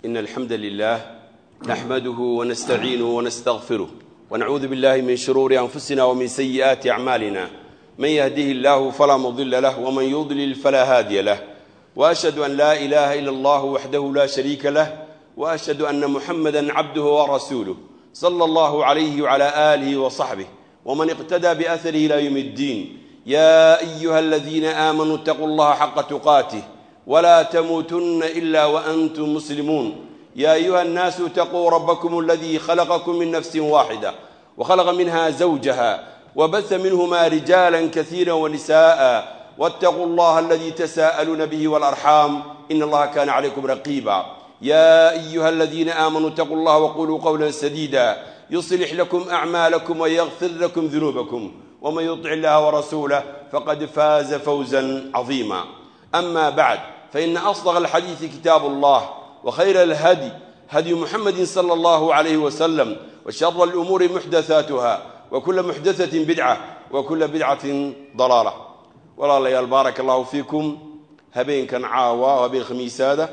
إن الحمد لله نحمده ونستعينه ونستغفره ونعوذ بالله من شرور أنفسنا ومن سيئات أعمالنا من يهده الله فلا مضل له ومن يضلل فلا هادي له وأشهد أن لا إله إلا الله وحده لا شريك له وأشهد أن محمدا عبده ورسوله صلى الله عليه وعلى آله وصحبه ومن اقتدى بأثره إلى يوم الدين يا أيها الذين آمنوا اتقوا الله حق تقاته ولا تموتن إلا وأنتم مسلمون يا أيها الناس اتقوا ربكم الذي خلقكم من نفس واحدة وخلق منها زوجها وبث منهما رجالا كثيرا ونساء واتقوا الله الذي تساءلون به والأرحام إن الله كان عليكم رقيبا يا أيها الذين آمنوا اتقوا الله وقولوا قولا سديدا يصلح لكم أعمالكم ويغفر لكم ذنوبكم ومن يطع الله ورسوله فقد فاز فوزا عظيما أما بعد فإن أصدق الحديث كتاب الله وخير الهدي هدي محمد صلى الله عليه وسلم وشر الأمور محدثاتها وكل محدثة بدعة وكل بدعة ضلالة ولا ليال بارك الله فيكم هبين كان عاوى وهبين خميسادة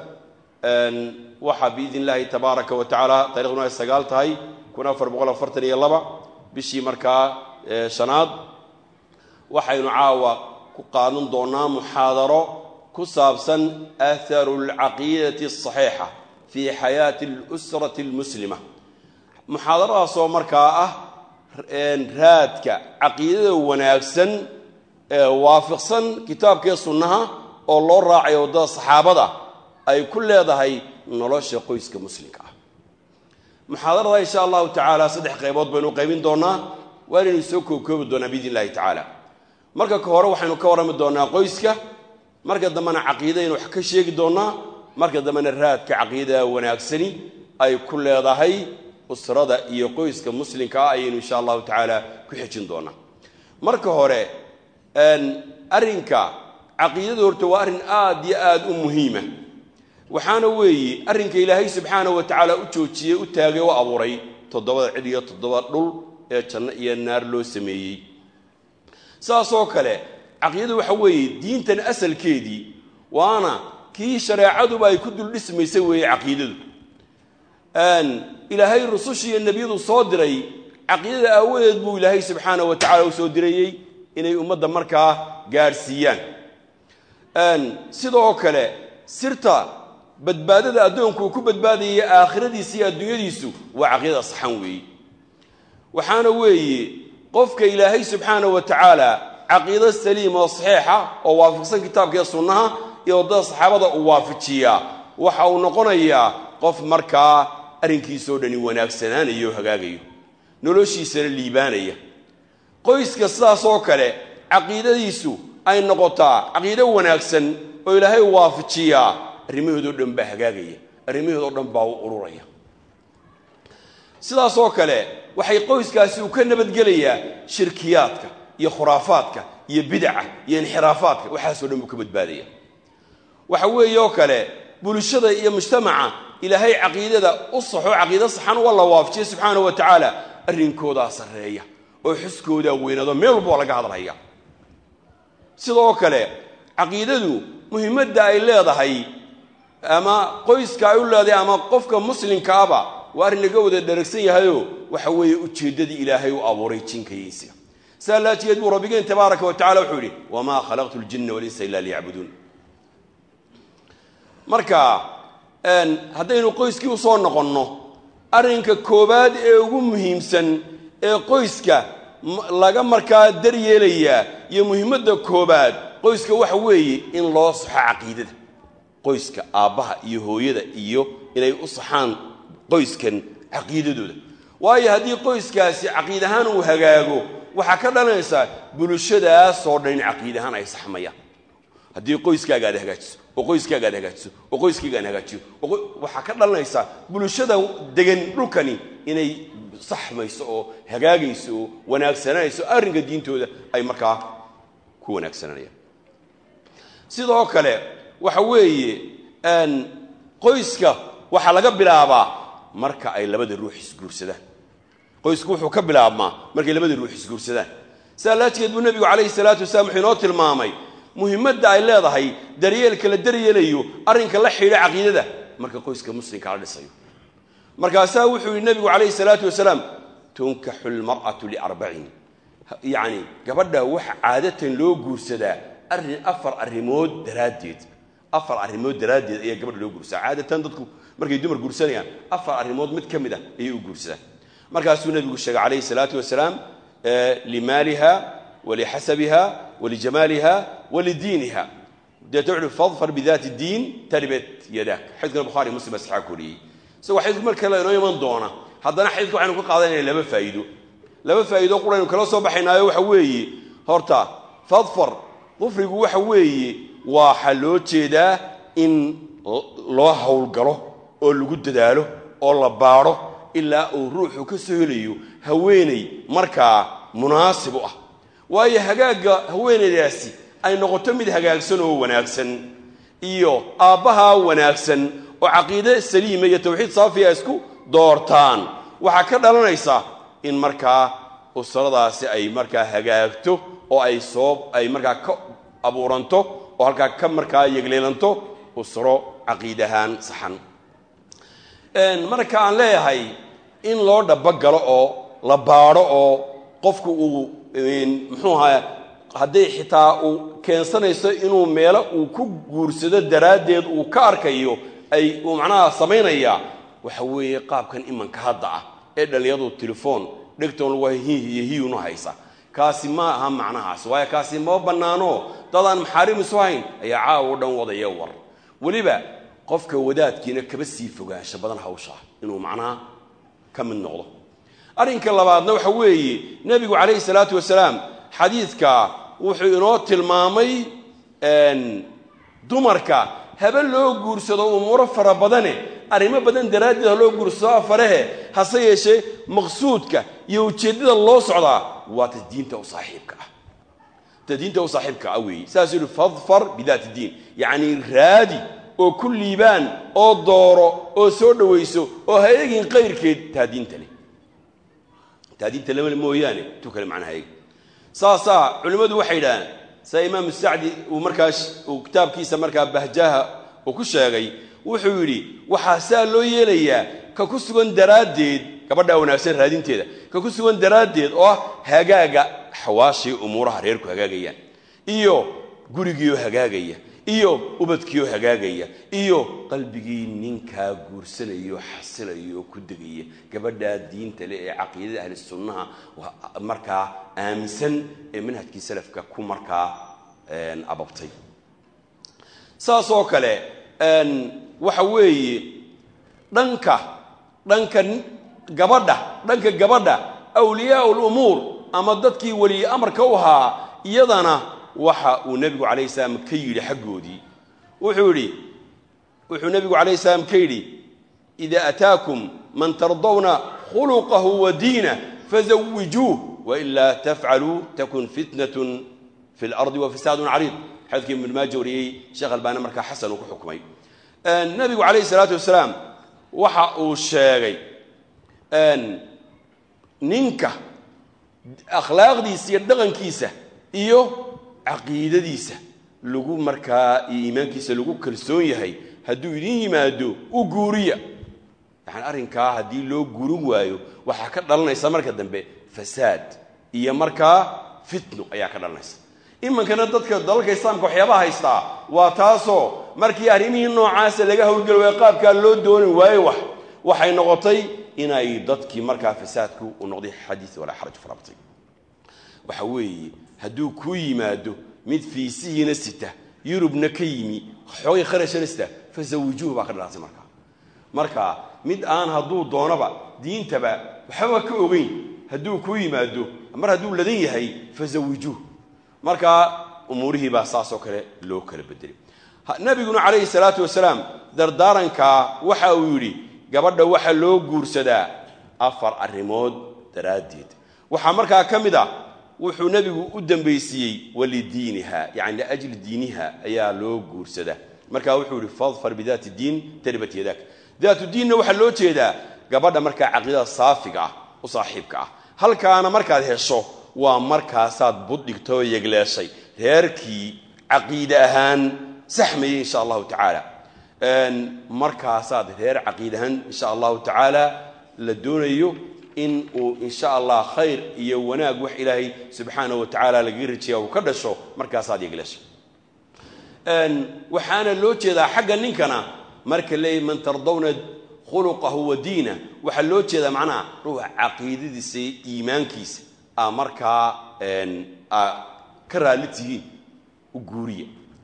waxaa biidn illaahi tabaaraka wa tacaala taariikhduna ay sagaal tahay kun afar boqol afartan iyo laba bishii markaa shanaad waxaynu caawa ku qaadan doonaa muxaadaro ku saabsan aharu alcaqiidati asaxiixa fii xayaati alusrati almuslima muxaadaradaasoo markaa ah raadka caqiidada wanaagsan ee waafiqsan kitaabkee sunnaha oo loo raacayo waddada saxaabada ay ku leedahay nolosha qoyska muslimka ah muxaadarada insha allahu tacaala saddex qaybood baynu qaybin doonaa waa inaynu soo koobkoobi doonaa biidn illahi tacaala marka ka hore waxaynu ka warrami doonaa qoyska marka dambena caqiidaynu wax ka sheegi doonaa marka dambena raadka caqiidada wanaagsani ay ku leedahay usrada iyo qoyska muslimka ah ayaynu insha allahu tacaala ku xejin doonaa marka hore arrinka caqiidada horta waa arrin aada iyo aada u muhiima waxaana weeye arrinka ilaahay subxaana wa tacaala u joojiyey u taagay u abuuray toddobada cid iyo toddoba dhul ee janno iyo naar loo sameeyey saasoo kale caqiidadu waxa weeye diintan asalkeedii waana kii shareecaduba ay ku dul dhismaysay weeye caqiidadu ilaahay rusushii iyo nebiyadu soo diray caqiidada aawadeed buu ilaahay subxaana wa tacala u soo dirayey inay ummadda markaa gaadhsiiyaan sidoo kale sirta badbaadada addoonku uu ku badbaadayay aakhiradiisa iyo adduunyadiisu waa caqiidada saxan weeye waxaana weeye qofka ilaahay subxaana wa tacaala caqiido saliima oo saxiixa oo waafaqsan kitaabkaiyo sunnaha iyo waddada saxaabada uu waafajiyaa waxa uu noqonayaa qof markaa arrinkiisoo dhani wanaagsanaanayo o hagaagayo noloshiisana liibaanaya qoyska sidaasoo kale caqiidadiisu ay noqotaa caqiido wanaagsan oo ilaahay waafajiyaa arrimahoodoo dhan baa hagaagaya arrimahoodoo dhan baa u ururaya sidaasoo kale waxay qoyskaasi uu ka nabadgelayaa shirkiyaadka iyo khuraafaadka iyo bidaca iyo inxiraafaadka waxaasoo dhan buu ka badbaadaya waxa weeye oo kale bulshada iyo mujtamaca ilaahay caqiidada u saxo caqiido saxan waa la waafajiya subxaana wa tacaala arrinkoodaa sarreeya oo xuskoodaa weynado meel walba waa laga hadlaya sidoo kale caqiidadu muhiimadda ay leedahay ama qoyska ay u leedahay ama qofka muslimkaaba waa arrin laga wada dharagsan yahayoo waxa weeye ujeeddadii ilaahay u abuuray jinka iyo insiga saa laajigeed buu rabbigeen tabaaraka wa tacala wuxuu yidhi wamaa khalaqtu ljinna walinsa ila liyacbuduun marka haddaynu qoyskii usoo noqonno arrinka koowaad ee ugu muhiimsan ee qoyska laga markaa daryeelayaa iyo muhiimadda koobaad qoyska waxa weeye in loo saxo caqiidada qoyska aabbaha iyo hooyada iyo inay u saxaan qoyskan caqiidadooda waayo haddii qoyskaasi caqiid ahaan uu hagaago waxaa ka dhalanaysaa bulshadaasoo dhan in caqiid ahaan ay saxmayaan haddii qoyskaaga aad hagaajiso oo qoyskaaga aad hagaajiso oo qoyskayga aan hagaajiyo waxaa ka dhalanaysaa bulshada degan dhulkani inay saxmayso oo hagaagayso oo wanaagsananayso arrinka diintooda ay markaa ku wanaagsananayaan sidoo kale waxa weeye qoyska waxaa laga bilaabaa marka ay labada ruux isguursadaan qoysku wuxuu ka bilaabmaa markay labada ruux isguursadaan sidaa laajigeed buu nebigu calayhi salaatu wasalaam wuxuu inoo tilmaamay muhiimadda ay leedahay daryeelka la daryeelayo arrinka la xidha caqiidada marka qoyska muslimka la dhisayo markaasaa wuxuu yihi nabigu calayhi salaatu wasalaam tunkaxu lmar'atu liarbacin yacni gabadha waxa caadatan loo guursadaa arrin afar arrimood daraaddeed afar arrimood daraaddeed ayaa gabadha loo guursadaa caadatan dadku markay dumar guursanayaan afar arrimood mid ka mid a ayay u guursadaan markaasuu nabigu sheegay calayhi salaatu wasalaam limaaliha walixasabiha walijamaaliha walidiiniha deeta wuxuui fadfar bidaati diin taribat yadak xadiiskana bukhari muslim baa saxaa koriyey isagoo xadiisku mar kale inoo iman doona haddana xadiiska waxaynu ka qaadanayna laba faa'iido laba faa'iido quraynu kala soo baxaynaayo waxa weeye horta fadfar dufrigu waxa weeye waxa loo jeedaa in loo howlgalo oo lagu dadaalo oo la baadho ilaa uu ruuxu ka soo helayo haweeney markaa munaasib u ah waayo hagaagga haweeneydaasi ay noqoto mid hagaagsan oo wanaagsan iyo aabbahaa wanaagsan oo caqiide saliima iyo tawxiid saafiya isku doortaan waxaa ka dhalanaysa in markaa usradaasi ay markaa hagaagto oo ay soo ay markaa ka abuuranto oo halkaa ka markaa yegleelanto usro caqiid ahaan saxan marka aan leeyahay in loo dhabagalo oo la baadho oo qofku uu muxuu ahaa hadday xitaa uu keensanayso inuu meelo uu ku guursado daraaddeed uu ka arkayo ay uu macnaha samaynayaa waxa weeye qaabkan imanka hadda ah ee dhallinyadu telefoon dhegtoon lagu hiihiyo hiyunu haysa kaasi ma aha macnahaas waayo kaasi ma bannaano dadaan maxaarim isu hayn ayaa caawa o dhan wadaya war weliba qofka wadaadkiina kaba sii fogaansho badan hawsha inuu macnaha ka mid noqdo arrinka labaadna waxa weeye nebigu calayhi salaatu wasalaam xadiidka wuxuu inoo tilmaamay dumarka habe loo guursado umuuro fara badane arrimo badan daraaddeed ha loo guursado afarehe hase yeeshee maqsuudka iyo ujeeddada loo socdaa waa ta diinta u saaxiibka ah ta diinta u saaxiibka ah weeye saasuu yihi fadfar bidaati diin yacni raadi oo ku liibaan oo dooro oo soo dhowayso oo ha eegin qayrkeed taa diinta leh taa diinta lama mooyaane tu kale macnaha eeg saasaa culimmadu waxay yidhahdeen sida imaamu sacdi uu markaa uu kitaabkiisa markaa bahjaha uu ku sheegay wuxuu yidhi waxaa saa loo yeelayaa ka ku sugan daraaddeed gabadha wanaagsan raadinteeda ka ku sugan daraaddeed oo ah hagaaga xawaashii umuuraha reerku hagaagayaan iyo gurigiioo hagaagaya iyo ubadkiioo hagaagaya iyo qalbigii ninkaa guursanaya oo xasilaya oo ku degaya gabadhaa diinta leh ee caqiidada ahli sunnaha markaa aaminsan ee manhajkii salafka ku markaa ababtay saas oo kale waxa weeye dhanka dhanka gabadha dhanka gabadha awliyaa lumuur ama dadkii weliye amarka u ahaa iyadana waxa uu nebigu calayhi salaam ka yidhi xaggoodii wuxuu yidhi wuxuu nebigu calayhi salaam ka yidhi ida ataakum man tardawna khuluqahu wa diinah fazawijuuh wailaa tafcaluu takun fitnatun fi lardi wa fasaadun cariid xadiidkii ibnu maaja wariyey sheekh albaani markaa xasan uu ku xukumay nebigu calayhi salaatu wasalaam waxa uu sheegay ninka akhlaaqdiisa iyo dhaqankiisa iyo caqiidadiisa lagu markaa iyo iimaankiisa lagu kalsoon yahay hadduu idin yimaado u guuriya yani arrinkaa haddii loo guurin waayo waxaa ka dhalanaysa marka dambe fasaad iyo markaa fitno ayaa ka dhalanaysa imankana dadka dalalka islaamka waxyaabaha haystaa waa taasoo markii arrimihii noocaasa laga howlgeli waayo qaabkaa loo dooni waayo wax waxay noqotay inay dadkii markaa fasaadku u noqday xadiis walaa xaraj farabatay waxa weeye hadduu kuu yimaado mid fiisihiina sita yurubna ka yimi xoogay kharashana sita fasawijuuh baa ka dhalaatay markaa marka mid aan hadduu doonaba diintaba waxbaba ka ogeyn hadduu kuu yimaado mar hadduu ladan yahay fasawijuuh markaa umuurihii baa saasoo kale loo kala bedelay nabiguna calayhi salaatu wasalaam dardaarankaa waxa uu yidhi gabadha waxa loo guursadaa afar arrimood daraaddeed waxaa markaa ka mid ah wuxuu nebigu u dambaysiiyey walidiiniha yani liajli diiniha ayaa loo guursadaa markaa wuxuu yihi fadfar bidaati diin taribat yadak daatu diinna waxaa loo jeedaa gabadha markaa caqiidada saafiga ah u saaxiibka ah halkaana markaad hesho waa markaasaad buddhigta oo yegleeshay reerkii caqiide ahaan saxmayay insha allahu tacaala markaasaad reer caqiidahan insha allahu tacaala la doonayo in uu insha allah khayr iyo wanaag wax ilaahay subxaana wa tacaala lagaga rajeeya uu ka dhasho markaasaad yeglasho waxaana loo jeedaa xagga ninkana marka leeyahy man tardawna khuluqahu wa diina waxaa loo jeedaa macnaha ruuxa caqiidadiisa iyo iimaankiisa a markaa a ka raalli tihiin u guuriya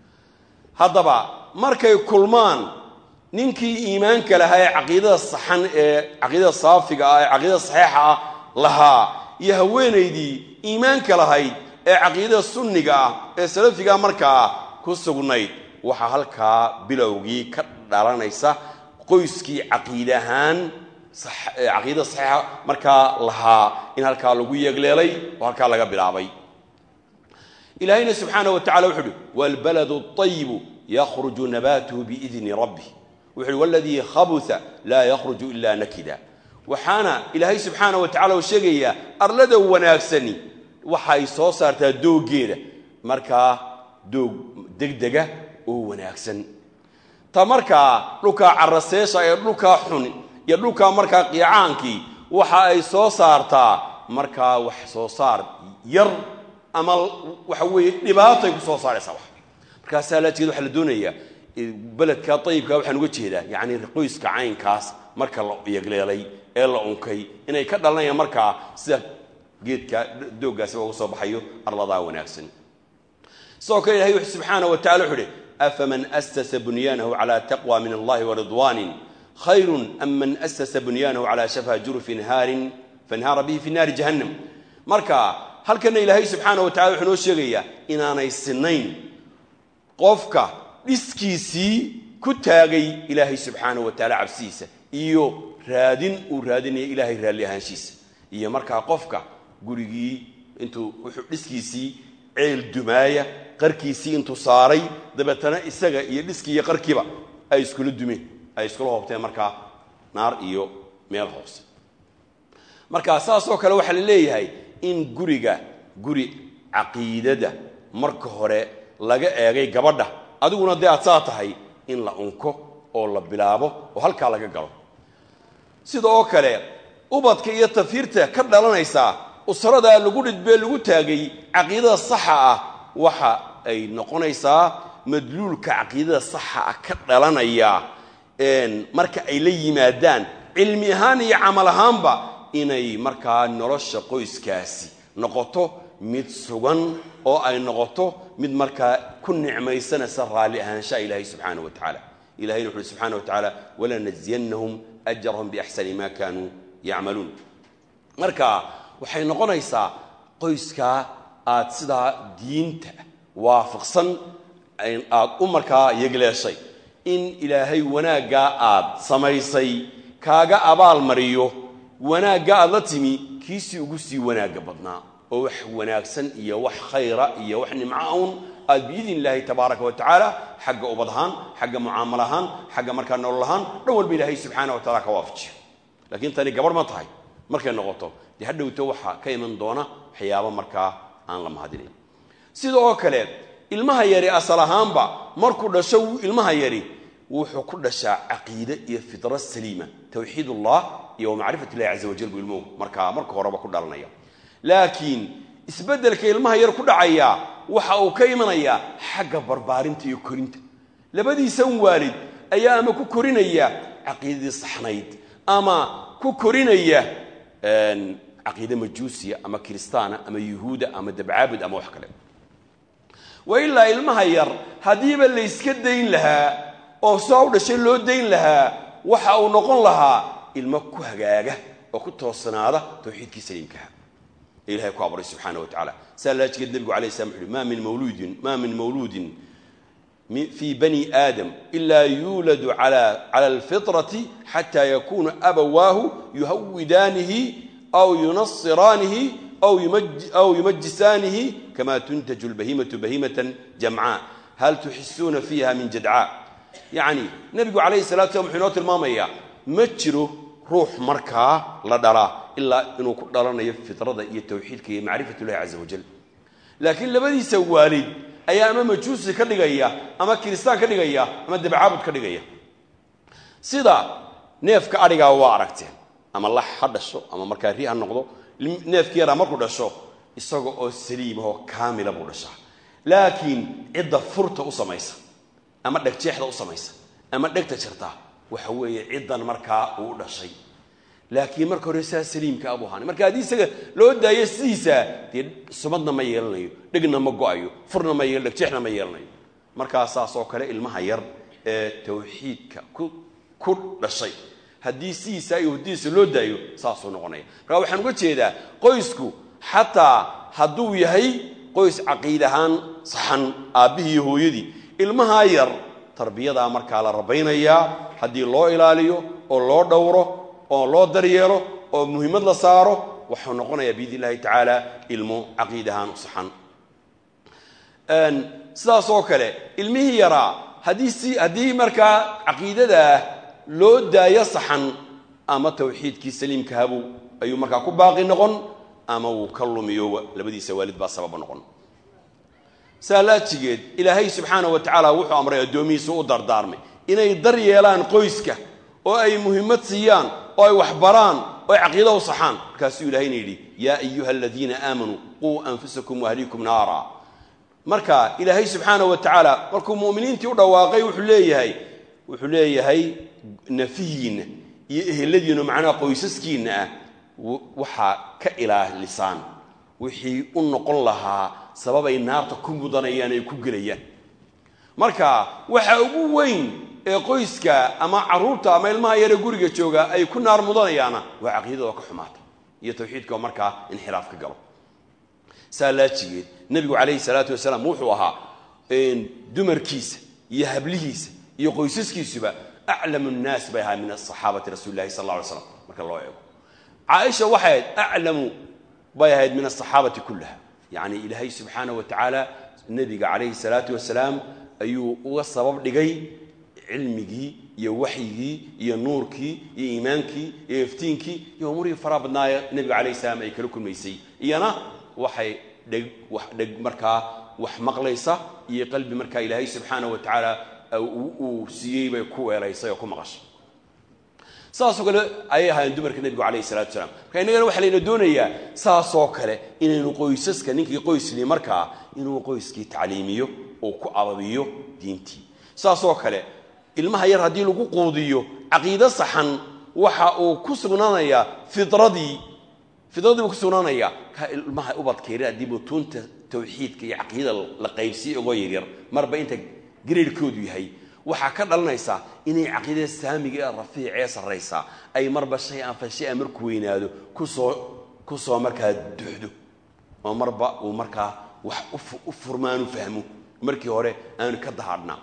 haddaba markay kulmaan ninkii iimaanka lahaa ee caqiidada saxan ee caqiidada saafiga ah ee caqiidada saxiixa ah lahaa iyo haweenaydii iimaanka lahayd ee caqiidada sunniga ah ee salafiga markaa ku sugnayd waxaa halkaa bilowgii ka dhalanaysa qoyskii caqiid ahaan caqiidada saxiixa markaa lahaa in halkaa lagu yeegleelay oo halkaa laga bilaabay ilaahayna subxaana wa tacala wuxu uhi waalbaladu ayibu yakhruju nabaatuhu biidni rabbih wuxu uhi waladii khabusa laa yakhruju ila nakida waxaana ilaahay subxaana wa tacala uu sheegayaa arlada wanaagsani waxay soo saartaa dooggeeda markaa doog degdega oo wanaagsan ta markaa dhulkaa caraseesha ee dhulkaa xun iyo dhulkaa markaa qiicaankii waxa ay soo saartaa markaa wax soo saar yar ama waxa weeye dhibaatay ku soo saaraysaa wax markaasaa laajeed waxaa la doonayaa beledka ayibka waxaan uga jeedaa yacni qoyska caynkaas marka la yegleelay ee la unkay inay ka dhalanayaan markaa sida geedka dooggaasi uga soo baxayo arladaa wanaagsan sidoo kale ilahay wuxu subxaana wa tacala wuxu uhi afaman asasa bunyaanahu cala taqwa min allahi waridwanin khayrun am man asasa bunyaanahu cala shafa jurufin haarin fanhaara bihi fi naari jahannam marka halkana ilaahay subxaana wa tacala wuxuu noo sheegayaa inaanay sinayn qofka dhiskiisii ku taagay ilaahay subxaana wa tacaala cabsidiisa iyo raadin uu raadinaya ilaahay raalli ahaanshiisa iyo markaa qofka gurigii intuu wuxuu dhiskiisii ceel dumaaya qarkiisii intuu saaray dabeetana isaga iyo dhiskii iyo qarkiiba ay iskula dumeen ay iskula hoobteen markaa naar iyo meel hoose marka saasoo kale waxaa la leeyahay in guriga guri caqiidada marka hore laga eegay gabadha adiguna dee aad saa tahay in la unko oo la bilaabo oo halkaa laga galo sidoo kale ubadka iyo tafiirta ka dhalanaysaa usradaa lagu dhidbee lagu taagay caqiidada saxa ah waxa ay noqonaysaa madluulka caqiidada saxa ah ka dhalanaya marka ay la yimaadaan cilmi ahaan iyo camal ahaanba inay markaa nolosha qoyskaasi noqoto mid sugan oo ay noqoto mid markaa ku nicmaysanaysa raalli ahaanshaha ilaahay subxaana wa tacaala ilahayna wuxu uhi subxana wa tacaala walanajziyanahum ajrahum biaxsani ma kaanuu yacmaluun marka waxay noqonaysaa qoyskaa aad sidaa diinta waafaqsan aad u markaa yegleeshay in ilaahay wanaaggaa aad samaysay kaaga abaal mariyo wanaagga aad la timi kiisii ugu sii wanaagga badnaa oo wax wanaagsan iyo wax khayra iyo wax nimco un aad biidn illaahi tabaaraka wa tacaala xagga ubad ahaan xagga mucaamal ahaan xagga markaa nolol ahaan dhan walba ilaahay subxaana wa tacala ka waafajiyo laakiin tani gabarh ma tahay markay noqoto dee hadhowto waxaa ka iman doona waxyaabo markaa aan la mahadinayn sida oo kale ilmaha yari asal ahaanba markuu dhasho ilmaha yari wuxuu ku dhashaa caqiide iyo fitra saliima tawxiid ullah iyo wamacrifat illahi caza wajal buu ilmuhu markaa marka horeba ku dhalanaya laakiin isbeddelka ilmaha yar ku dhacaya waxa uu ka imanayaa xagga barbaarinta iyo korinta labadiisan waalid ayaa ama ku korinaya caqiidadii saxnayd ama ku korinaya caqiide majuusiya ama kiristaana ama yuhuuda ama dabcaabud ama wax kale wa ilaa ilmaha yar haddiiba layska dayn lahaa oo saa u dhashay loo dayn lahaa waxa uu noqon lahaa ilmo ku hagaaga oo ku toosanaada tawxiidkii saliimkaha ee ilahay ku abuuray subxaana wa tacala saa laajigeed nebigu alay slam wuxu uhi ma min mawluudin ma min mawluudin fii bani aadam ila yuuladu cala alfitrati xata yakuna abawaahu yuhawidaanihi aw yunasiraanihi aw yumajisaanihi kama tuntaju lbahimatu bahimatan jamcaa hal tuxisuuna fiiha min jadcaa yacni nebigu calayhi salatu slam wuxuu inoo tilmaamayaa ma jiro ruux markaa la dhalaa ilaa inuu ku dhalanayo fitrada iyo tawxiidka iyo macrifat ullahi caza wajal laakiin labadiisa waalid ayaa ama majuusi ka dhigaya ama kiristaan ka dhigaya ama dabcaabud ka dhigaya sida neefka adhigaa waa aragteen ama lax ha dhasho ama markaa ri ha noqdo neefki yaraa markuu dhasho isaga oo saliimahoo kaamila buu dhashaa laakiin cidda furta u samaysa ama dhegjeexda u samaysa ama dhegta jirta waxa weeye ciddan markaa uu dhashay laakiin marka hore saa saliimka abuu ahaanay marka haddii isaga loo daayo sidiisa dee sumadna ma yeelanayo dhegna ma go-ayo furna ma yeel dhegjeexna ma yeelanayo markaa saas oo kale ilmaha yar ee tawxiidka ku ku dhashay haddii sidiisa iyo hurdidiisa loo daayo saasuu noqonaya markaa waxaan uga jeedaa qoysku xataa hadduu yahay qoys caqiid ahaan saxan aabbihii iyo hooyadii ilmahaa yar tarbiyadaa markaa la rabaynayaa haddii loo ilaaliyo oo loo dhowro oo loo daryeelo oo muhiimad la saaro waxuu noqonayaa biidn illahi tacaala ilmo caqiid ahaan u saxan sidaas oo kale ilmihii yaraa haddii si haddii markaa caqiidadaa loo daayo saxan ama tawxiidkii saliimkahabuu ayuu markaa ku baaqi noqon ama wuu ka lumiyo labadiisa waalid baa sababa noqon saalaajigeed ilaahay subxaana wa tacaala wuxuu amray addoomihiisa u dardaarmay inay dar yeelaan qoyska oo ay muhimmad siiyaan oo ay waxbaraan oo ay caqiida u saxaan markaasuu ilahayna yidhi yaa ayuha aladiina aamanuu quu anfusakum waahliikum naara marka ilaahay subxaana wa tacaala markuu mu'miniintii u dhawaaqay wuxuu leeyahay wuxuu leeyahay nafihiinna iyo eheladiinna macnaha qoysaskiinna ah waxaa ka ilaalisaan wixii u noqon lahaa sababay naarta ku mudanayaan ay ku gelayaan marka waxa ugu weyn ee qoyska ama caruurta ama ilmaha yaree guriga jooga ay ku naar mudanayaana waa caqiidada oo ka xumaata iyo tawxiidka oo markaa inxiraaf ka galo saa laajigeed nebigu calayhi salaatu wasalaam wuxuu ahaa dumarkiisa iyo hablihiisa iyo qoysaskiisuba aclamu nnaas bay ahaa min asaxaabati rasuuli lahi sal alla alay slam marka loo eego caaisha waxay ahayd aclamu bay ahayd min asaxaabati kullaha yacni ilaahay subxaana wa tacaala nebiga calayhi salaatu wasalaam ayuu uga sabab dhigay cilmigii iyo waxyigii iyo nuurkii iyo iimaankii iyo iftiinkii iyo umurihii faraha badnaaya nebiga calayhi salaam ay kala kulmaysay iyana waxay dheg wax dheg markaa wax maqlaysa iyo qalbi markaa ilaahay subxaana wa tacaala uu siiyey bay ku weelaysay oo ku maqashay saasoo kale ayay ahaayeen dumarka nebigu calayhi salatu wasalaam marka innagana waxaa layna doonayaa saasoo kale inaynu qoysaska ninkii qoysli markaa inuu qoyskii tacliimiyo oo ku ababiyo diintii saasoo kale ilmaha yar haddii lagu quudiyo caqiide saxan waxa uu ku sugnaanayaa fidradii fidradii buu ku sugnaanayaa ka ilmaha ubadkeeri haddii butuunta tawxiidka iyo caqiidada la qaybsiiyo ogoo yaryar marba inta gareerhkoodu yahay waxaa ka dhalanaysa inay caqiidada saamiga ee rafiic ee sarraysa ay marba shay aan fa shay aan markuu weynaado kusoo ku soo markaa duxdo oo marba uu markaa wax u furmaanu fahmo markii hore aanu ka dahaadhnaa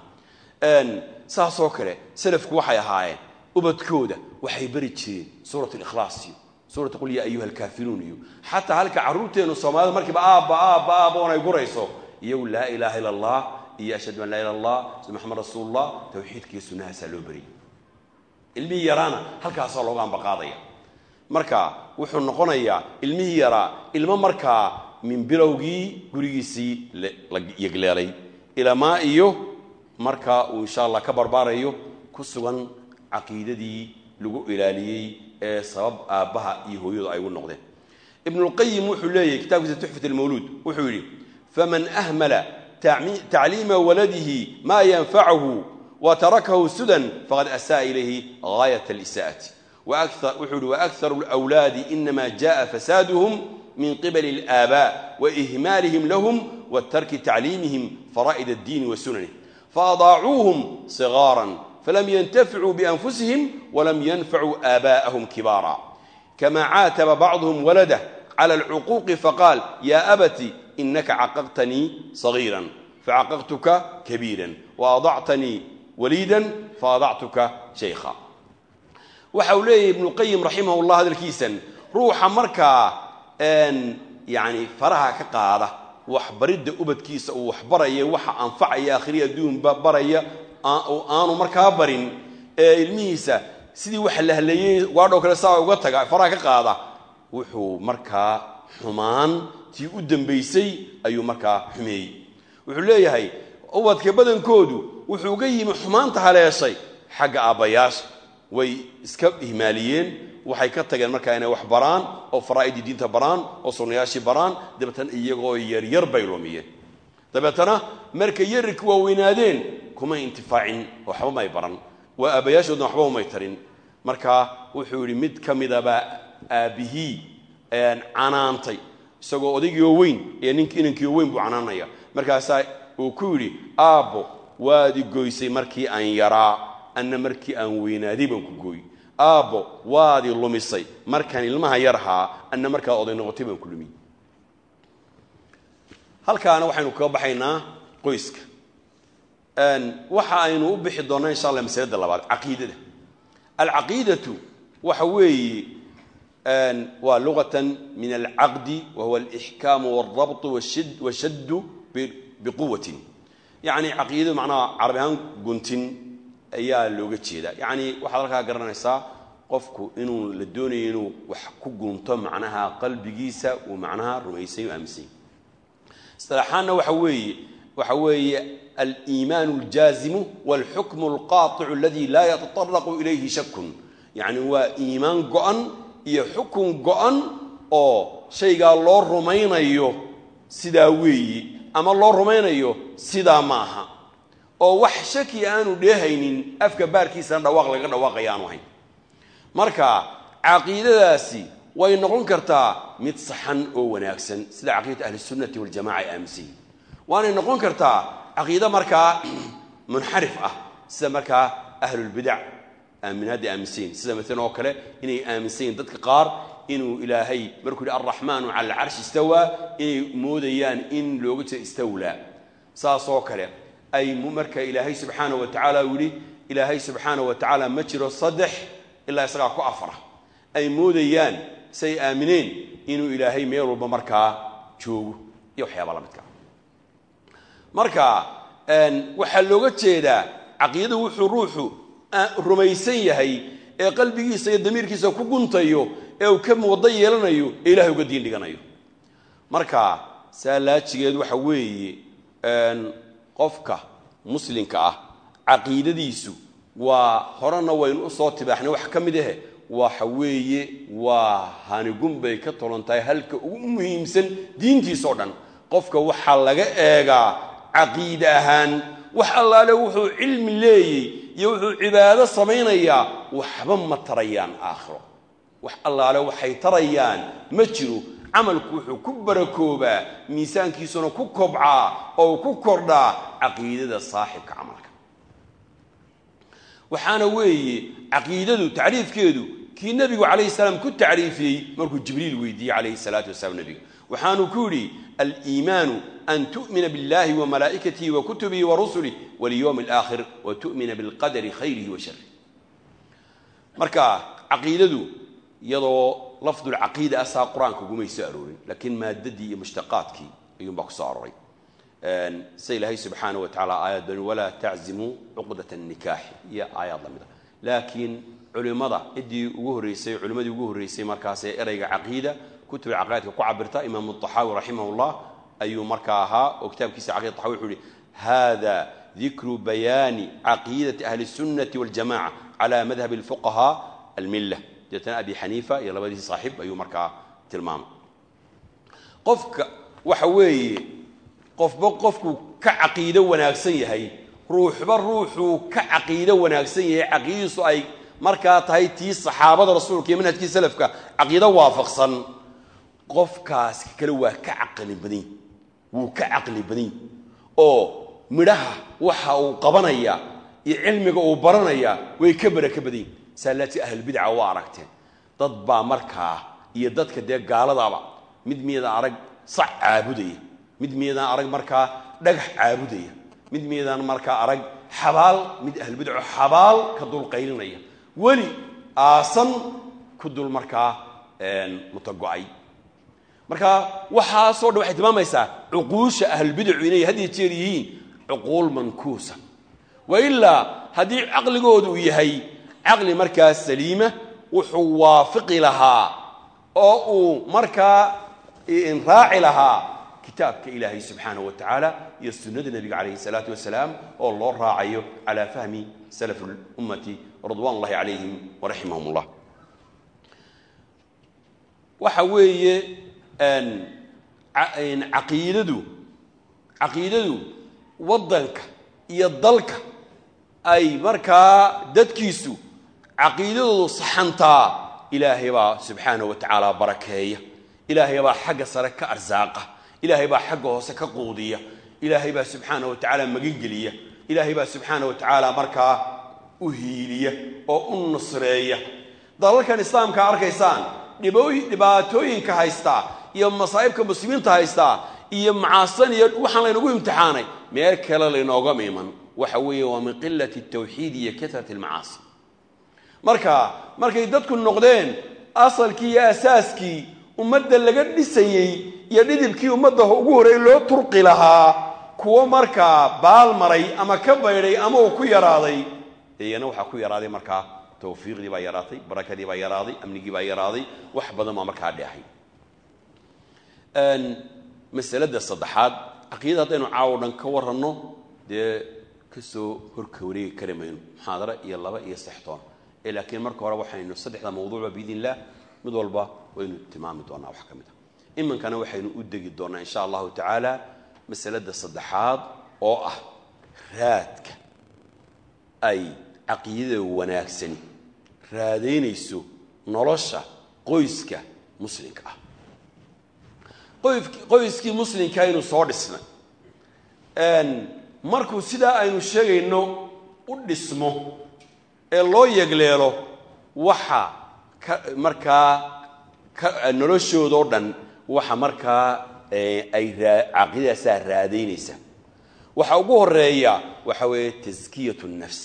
saasoo kale salafku waxay ahaayeen ubadkooda waxay bari jireen suurat likhlaas iyo suurat qul yaa ayuha alkaafiruun iyo xataa halka carruurteennu soomaalida markiiba aabba aabba aabba oon ay gurayso iyagu laa ilaaha illa allah iyo ashhadu an laa ila allah sida maxamed rasuulullah tawxiidka iyo sunnahaasaa loo bariyay ilmihii yaraana halkaasaa looga ambaqaadaya marka wuxuu noqonayaa ilmihii yaraa ilmo markaa min bilowgii gurigiisii la yegleelay ilamaa iyo markaa uu insha allah ka barbaarayo ku sugan caqiidadii lagu ilaaliyey ee sabab aabbaha iyo hooyadu ay ugu noqdeen ibnulqayim wuxuu leeyahy kitaabkiisa tuxfat almawluud wuxuu yidhi faman ahmala tacliima waladihi ma yanfacahu wa tarakahu sudan faqad asa'a ilayhi gaayat alisaa'ati wuxuu yihi waakharu alawlaadi inama jaءa fasaaduhum min qibali اlآabاء waإhmaalihim lahum watarki tacliimihim fara'id الdiini wa sunanih faadaacuuhum صغاarا falam yntaficuu بأnfusihim walam yanfacuu آabاءahum kibaara kama caataba bacضhm waladah clى الcuquuqi faqaal ya abati inaka caqaqtanii صغيirا facaqaqtuka kabiirا waadactanii waliida faadactuka shaykha waxa uu leeyahy ibnu qayim raximah llah hadalkiisan ruuxa markaa yani faraha ka qaada waxbaridda ubadkiisa uu waxbaraya waxa anfacaya akhriya adduunba baraya aanu markaa barin ee ilmihiisa sidii waxa la haleeyey gaadhoo kale saa uga taga faraha ka qaada wuxuu markaa xumaan tii u dambaysay ayuu markaa xumeeyey wuxuu leeyahay ubadka badankoodu wuxuu uga yimi xumaanta haleeshay xagga aabbayaasha way iska ihmaaliyeen waxay ka tageen markaa inay wax baraan oo faraa'idii diinta baraan oo sunnayaashii baraan dabeetana iyagoo yaryar bay lumiyeen dabeetana markay yarirka waaweynaadeen kumay intifaacin waxba may baran waa aabayaashoodna waxba umay tarin marka wuxuu yidhi mid ka midabaa aabbihii canaantay isagoo odaygiioo weyn ee nink inankiioo weyn buu canaanaya markaasaa uu ku yidhi aabbo waad i goysay markii aan yaraa anna markii aan weynaaday baan ku gooy aabbo waad i lumisay markaan ilmaha yarhaa anna markaa oday noqotay baan ku lumiy halkaana waxaynu kaga baxaynaa qoyska waxa aynu u bixi doonnaa insha allah masalada labaad caqiidada alcaqiidatu waxa weeye waa lugatan min alcaqdi wa huwa alixkaamu walrabtu washaddu biquwatin yacni caqiidadu macnaha carabi ahaan guntin ayaa looga jeedaa yacni waxaad halkaa garanaysaa qofku inuu la doonayo inuu wax ku gunto macnaha qalbigiisa uu macnaha rumaysany o aaminsany isilaaxaanna waxa weeye waxa weeye aliimaan اljaazimu wاlxukmu اlqaaطicu aladi laa yataطaraqu ilayhi shakun yacni waa iimaan go-an iyo xukun go-an oo shaygaa loo rumaynayo sidaa weeyi ama loo rumaynayo sidaa ma aha oo wax shaki aanu dheehaynin afka baarkiisana dhawaaq laga dhawaaqaya aanu ahayn marka caqiidadaasi way noqon kartaa mid saxan oo wanaagsan sida caqiidata ahlisunnati waljamaca ay aaminsan yihin waanay noqon kartaa caqiide markaa munxarif ah sida markaa ahlulbidac aaminaadda aaminsan yihin sida maalan oo kale inay aaminsan yihin dadka qaar inuu ilaahay markuu yihi alraxmaanu cala alcarshi istawaa inay moodayaan in looga jeedo istawlaa saas oo kale ay marka ilaahay subxaana wa tacaala uu yihi ilaahay subxaana wa tacaala ma jiro saddex ilaa isagaa ku afara ay moodayaan say aamineen inuu ilaahay meel walba markaa joogo iyo waxyaaba la midka marka waxaa looga jeedaa caqiidadu wuxuu ruuxu rumaysan yahay ee qalbigiisa iyo damiirkiisa ku guntayo ee uu ka wado yeelanayo ee ilahay uga diin dhiganayo marka saa laajigeed waxa weeye qofka muslimka ah caqiidadiisu waa horena waynu usoo tibaaxnay wax ka mid ahe waxa weeye waa hanigun bay ka tolan tahay halka ugu muhiimsan diintiisao dhan qofka waxaa laga eegaa caqiide ahaan wax allaale wuxuu cilmi leeyey iyo wuxuu cibaado samaynayaa waxba ma tarayaan aakhiro wax allaale waxay tarayaan ma jiro camalku wuxuu ku barakoobaa miisaankiisuna ku kobcaa oo ku kordhaa caqiidada saaxibka camalka waxaana weeye caqiidadu tacriifkeedu kii nebigu calayhi salaam ku tacriifiyey markuu jibriil weydiiyey calayhi salaatu wasalaam nebiga waxaanuu ku yidhi aliimaanu an tu'mina biاllahi wa malaa'ikatihi wa kutubihi wa rusulih walyowmi alaakhir wa tu'mina bilqadari khayrihi wa sharih marka caqiidadu iyadoo lafdulcaqiida asaa qur-aanka ugumay soo aroorin laakiin maadadii iyo mushtaqaadkii ayuunbaa ku soo arooray sida ilaahay subxaana wa tacala aayad bani walaa taczimuu cuqdat nikaaxi iyo aayaad lamid a laakiin culimmada ciddii ugu horreysay culimmadii ugu horreysay markaas ee ereyga caqiida kutuba caqaidka ku cabirta imaamu طaxaawi raximah اllah ayuu markaa ahaa oo kitaabkiisa caqida taxawi wuxuu yihi hada dikru bayaani caqiidati ahli الsunnati wاljamaca cala madhab اlfuqahaa almilla deetana abi xaniifa iyo labadiisi saaxiib ayuu markaa tilmaamay qofka waxa weeye qofba qofkuu ka caqiido wanaagsan yahay ruuxba ruuxuu ka caqiido wanaagsan yahay caqiidadiisu ay markaa tahay tii saxaabada rasuulka iyo manhajkii salafka caqiido waafaqsan qofkaas kale waa ka caqli badan wuu ka caqli badan oo midhaha waxa uu qabanaya iyo cilmiga uu baranaya way ka baraka badan saalaati ahlulbidca waa aragteen dad baa markaa iyo dadka dee gaaladaba mid miyadaan arag sac caabudaya mid miyadaan arag markaa dhagax caabudaya mid miyadaan markaa arag xabaal mid ahlulbidco xabaal ka dul qaylinaya weli aasan ku dul markaa mutago-ay marka waxaasoo dhan waxay tilmaamaysaa cuquusha ahlulbidacu inay had iyo jeer yihiin cuquul mankuusa wa ilaa haddii caqligoodu uu yahay caqli markaa saliima wuxuu waafiqi lahaa oo uu markaa raaci lahaa kitaabka ilaahay subxaanaه wa tacaala iyo sunnada nebiga calayhi الsalaatu wasalaam oo loo raacayo calى fahmi salaf اlummati ridwan ullahi calayhim waraximahum ullah waxa weeye caqiidadu caqiidadu waddanka iyo dalka ay markaa dadkiisu caqiidadoodu saxantaa ilaahay baa subxaanahu wa tacaala barakeeya ilaahay baa xagga sare ka arsaaqa ilaahay baa xagga hoose ka quudiya ilaahay baa subxaanahu wa tacaala magangeliya ilaahay baa subxaanahu wa tacaala markaa u hiiliya oo u nusreeya dalalkan islaamka arkaysaan dhibaatooyinka haystaa iyo masaa'ibka muslimiinta haystaa iyo macaasan iyo waxaan laynagu imtixaanay meel kale laynoogama iman waxa weeye waa min qilati tawxiid iyo kasrati almacaasi marka markay dadku noqdeen asalkii iyo asaaskii ummadda laga dhisayey iyo dhidibkii ummadda ugu horreey loo turqi lahaa kuwo markaa baal maray ama ka baydhay ama uu ku yaraaday iyana waxaa ku yaraaday markaa tawfiiqdii baa yaraatay barakadii baa yaraaday amnigii baa yaraaday wax badan baa markaa dheehay masalada saddexaad caqiidada haddaynu caawo dhan ka waranno dee kasoo horka wareegi kari mayno muxaadaro iyo laba iyo sextoon ee laakiin marka hore waxaynu saddexda mawduucba biidn illah mid walba waynu tilmaami doonaa wax ka mid a iminkana waxaynu u degi doonaa insha allahu tacaala masalada saddexaad oo ah raadka ay caqiidada wanaagsani raadaynayso nolosha qoyska muslimka ah qoyskii muslimka aynu soo dhisnay markuu sidaa aynu sheegayno u dhismo ee loo yegleelo waxa ka markaa noloshoodao dhan waxa markaa ay caqiidadaasaa raadaynaysa waxa ugu horeeya waxa weeye taskiyat nafs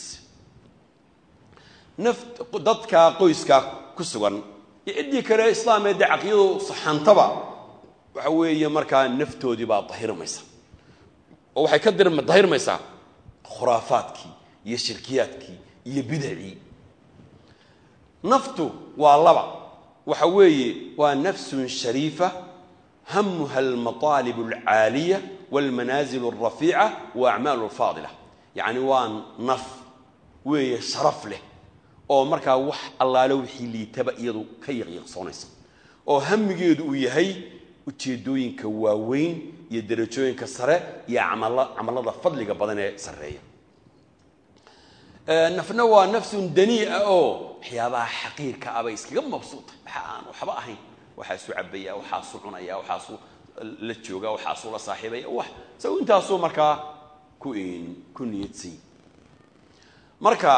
naf dadka qoyska ku sugan iyo ciddii kale islaamee dee caqiidadu saxantaba waxa weeye markaa naftoodii baa dahirmaysa oo waxay ka dahirmaysaa khuraafaadkii iyo shirkiyaadkii iyo bidacii naftu waa laba waxa weeye waa nafsun shariifa hamuha almaطaalib alcaaliya walmanaasil alrafiica wa acmaal alfaadila yacni waa naf weeye sharaf leh oo markaa wax allaale wixii liitaba iyadu ka yaqyaqsoonaysa oo hamigeedu uu yahay ujeedooyinka waaweyn iyo darajooyinka sare iyo camallada fadliga badan ee sarreeya nafna waa nafsun danii'a oo waxyaabaha xaqiirka ah bay iskaga mabsuuta waxa aan waxba ahayn waxaasuu cabaya waxaasuu cunaya waxaasuu la jooga waxaasuu la saaxiibaya wax saw intaasuu markaa ku ku niyadsan marka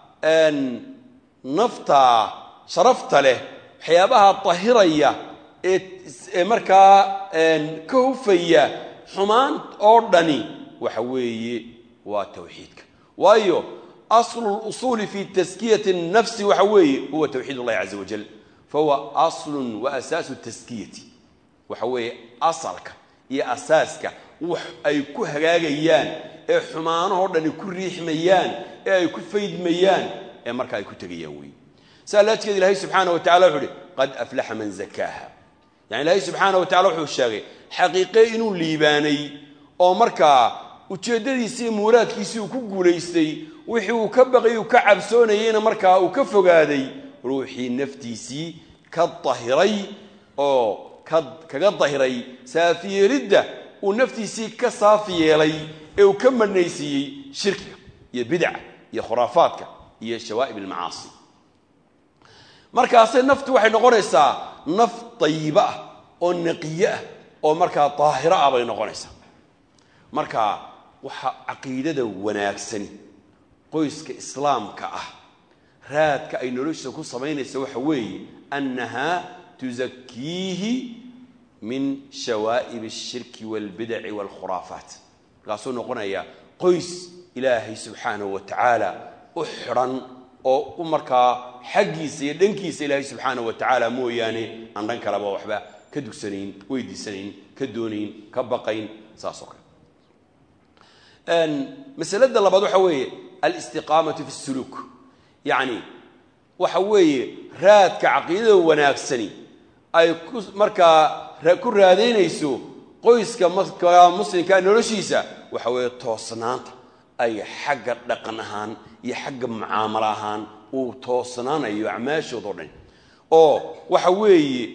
nafta sharafta leh waxyaabaha dahiraya ee markaa ka hufaya xumaan oo dhani waxa weeye waa tawxiidka waayo aslu lusuuli fi taskiyati nafsi waxa weeye huwa tawxiid اllahi caza wajal fahuwa aslu wa asaasu taskiyati waxa weeye asalka iyo asaaska wax ay ku hagaagayaan ee xumaanahoo dhani ku riixmayaan ee ay ku faydmayaan ee marka ay ku tegayaan wey saa laajkeed ilahay subxaana wa tacala wuxu uhi qad aflaxa man zakaaha yani ilaahay subxaana wa tacala wuxuu sheegay xaqiiqe inuu liibaanay oo markaa ujeeddadiisii iyo muuraadkiisii uu ku guulaystay wixii uu ka baqay uu ka cabsoonayeyna markaa uu ka fogaaday ruuxii naftiisii ka dahiray oo kaga dahiray saafiyeelidda uu naftiisii ka saafi yeelay ee uu ka madhnaysiiyey shirkiga iyo bidca iyo khuraafaadka iyo shawaa'ib almacaasi markaase naftu waxay noqonaysaa naf dayibo ah oo naqiye ah oo markaa daahiro ah bay noqonaysaa marka waxa caqiidada wanaagsani qoyska islaamka ah raadka ay noloshiisa ku samaynaysa waxa weeye annahaa tusakiihi min shawaa'ib alshirki waalbidaci waalkhuraafaat markaasuu noqonayaa qoys ilaahay subxaanahu wa tacaala u xidhan oo u markaa xaggiisa iyo dhankiisa ilaahay subxaanahu wa tacaala mooyaane aan dhan kaleba waxba ka dugsanayn weydiisanayn ka doonayn ka baqayn saas oo kale masalada labaad waxa weeye alistiqaamatu fi suluuk yacni waxa weeye raadka caqiidada wanaagsani ay ku markaa ku raadaynayso qoyska markaa muslimka noloshiisa waxa weeye toosnaanta ay xagga dhaqan ahaan iyo xagga mucaamalo ahaan uu toosnaanayo acmaashoodao dhan oo waxa weeye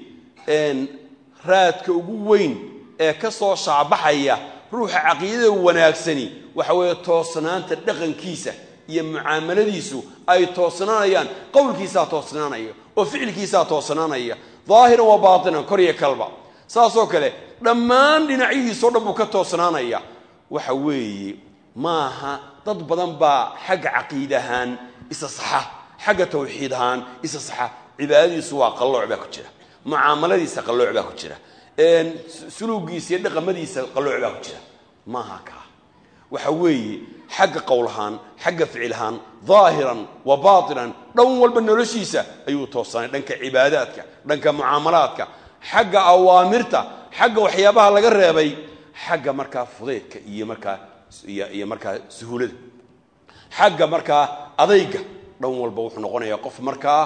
raadka ugu weyn ee ka soo shaabaxaya ruuxa caqiidada wanaagsani waxa weeye toosnaanta dhaqankiisa iyo mucaamaladiisu ay toosnaanayaan qowlkiisaa toosnaanaya oo ficilkiisaa toosnaanaya daahiran wa baatinan kor iyo kalba saasoo kale dhammaan dhinacyihiisao dhan buu ka toosnaanaya waxa weeye maaha dad badan baa xagga caqiid ahaan isa saxa xagga tawxiid ahaan isa saxa cibaadadiisu waa qallooc baa ku jira mucaamaladiisa qallooc baa ku jira suluugiisa iyo dhaqamadiisa qallooc baa ku jira maaha kaa waxa weeye xagga qowl ahaan xagga ficil ahaan daahiran wa baatinan dhan walba noloshiisa ayuu toosanay dhanka cibaadaadka dhanka mucaamalaadka xagga awaamirta xagga waxyaabaha laga reebay xagga markaa fudeydka iyo markaa iyo markaa suhuulada xagga markaa adayga dhan walba wuxuu noqonayaa qof markaa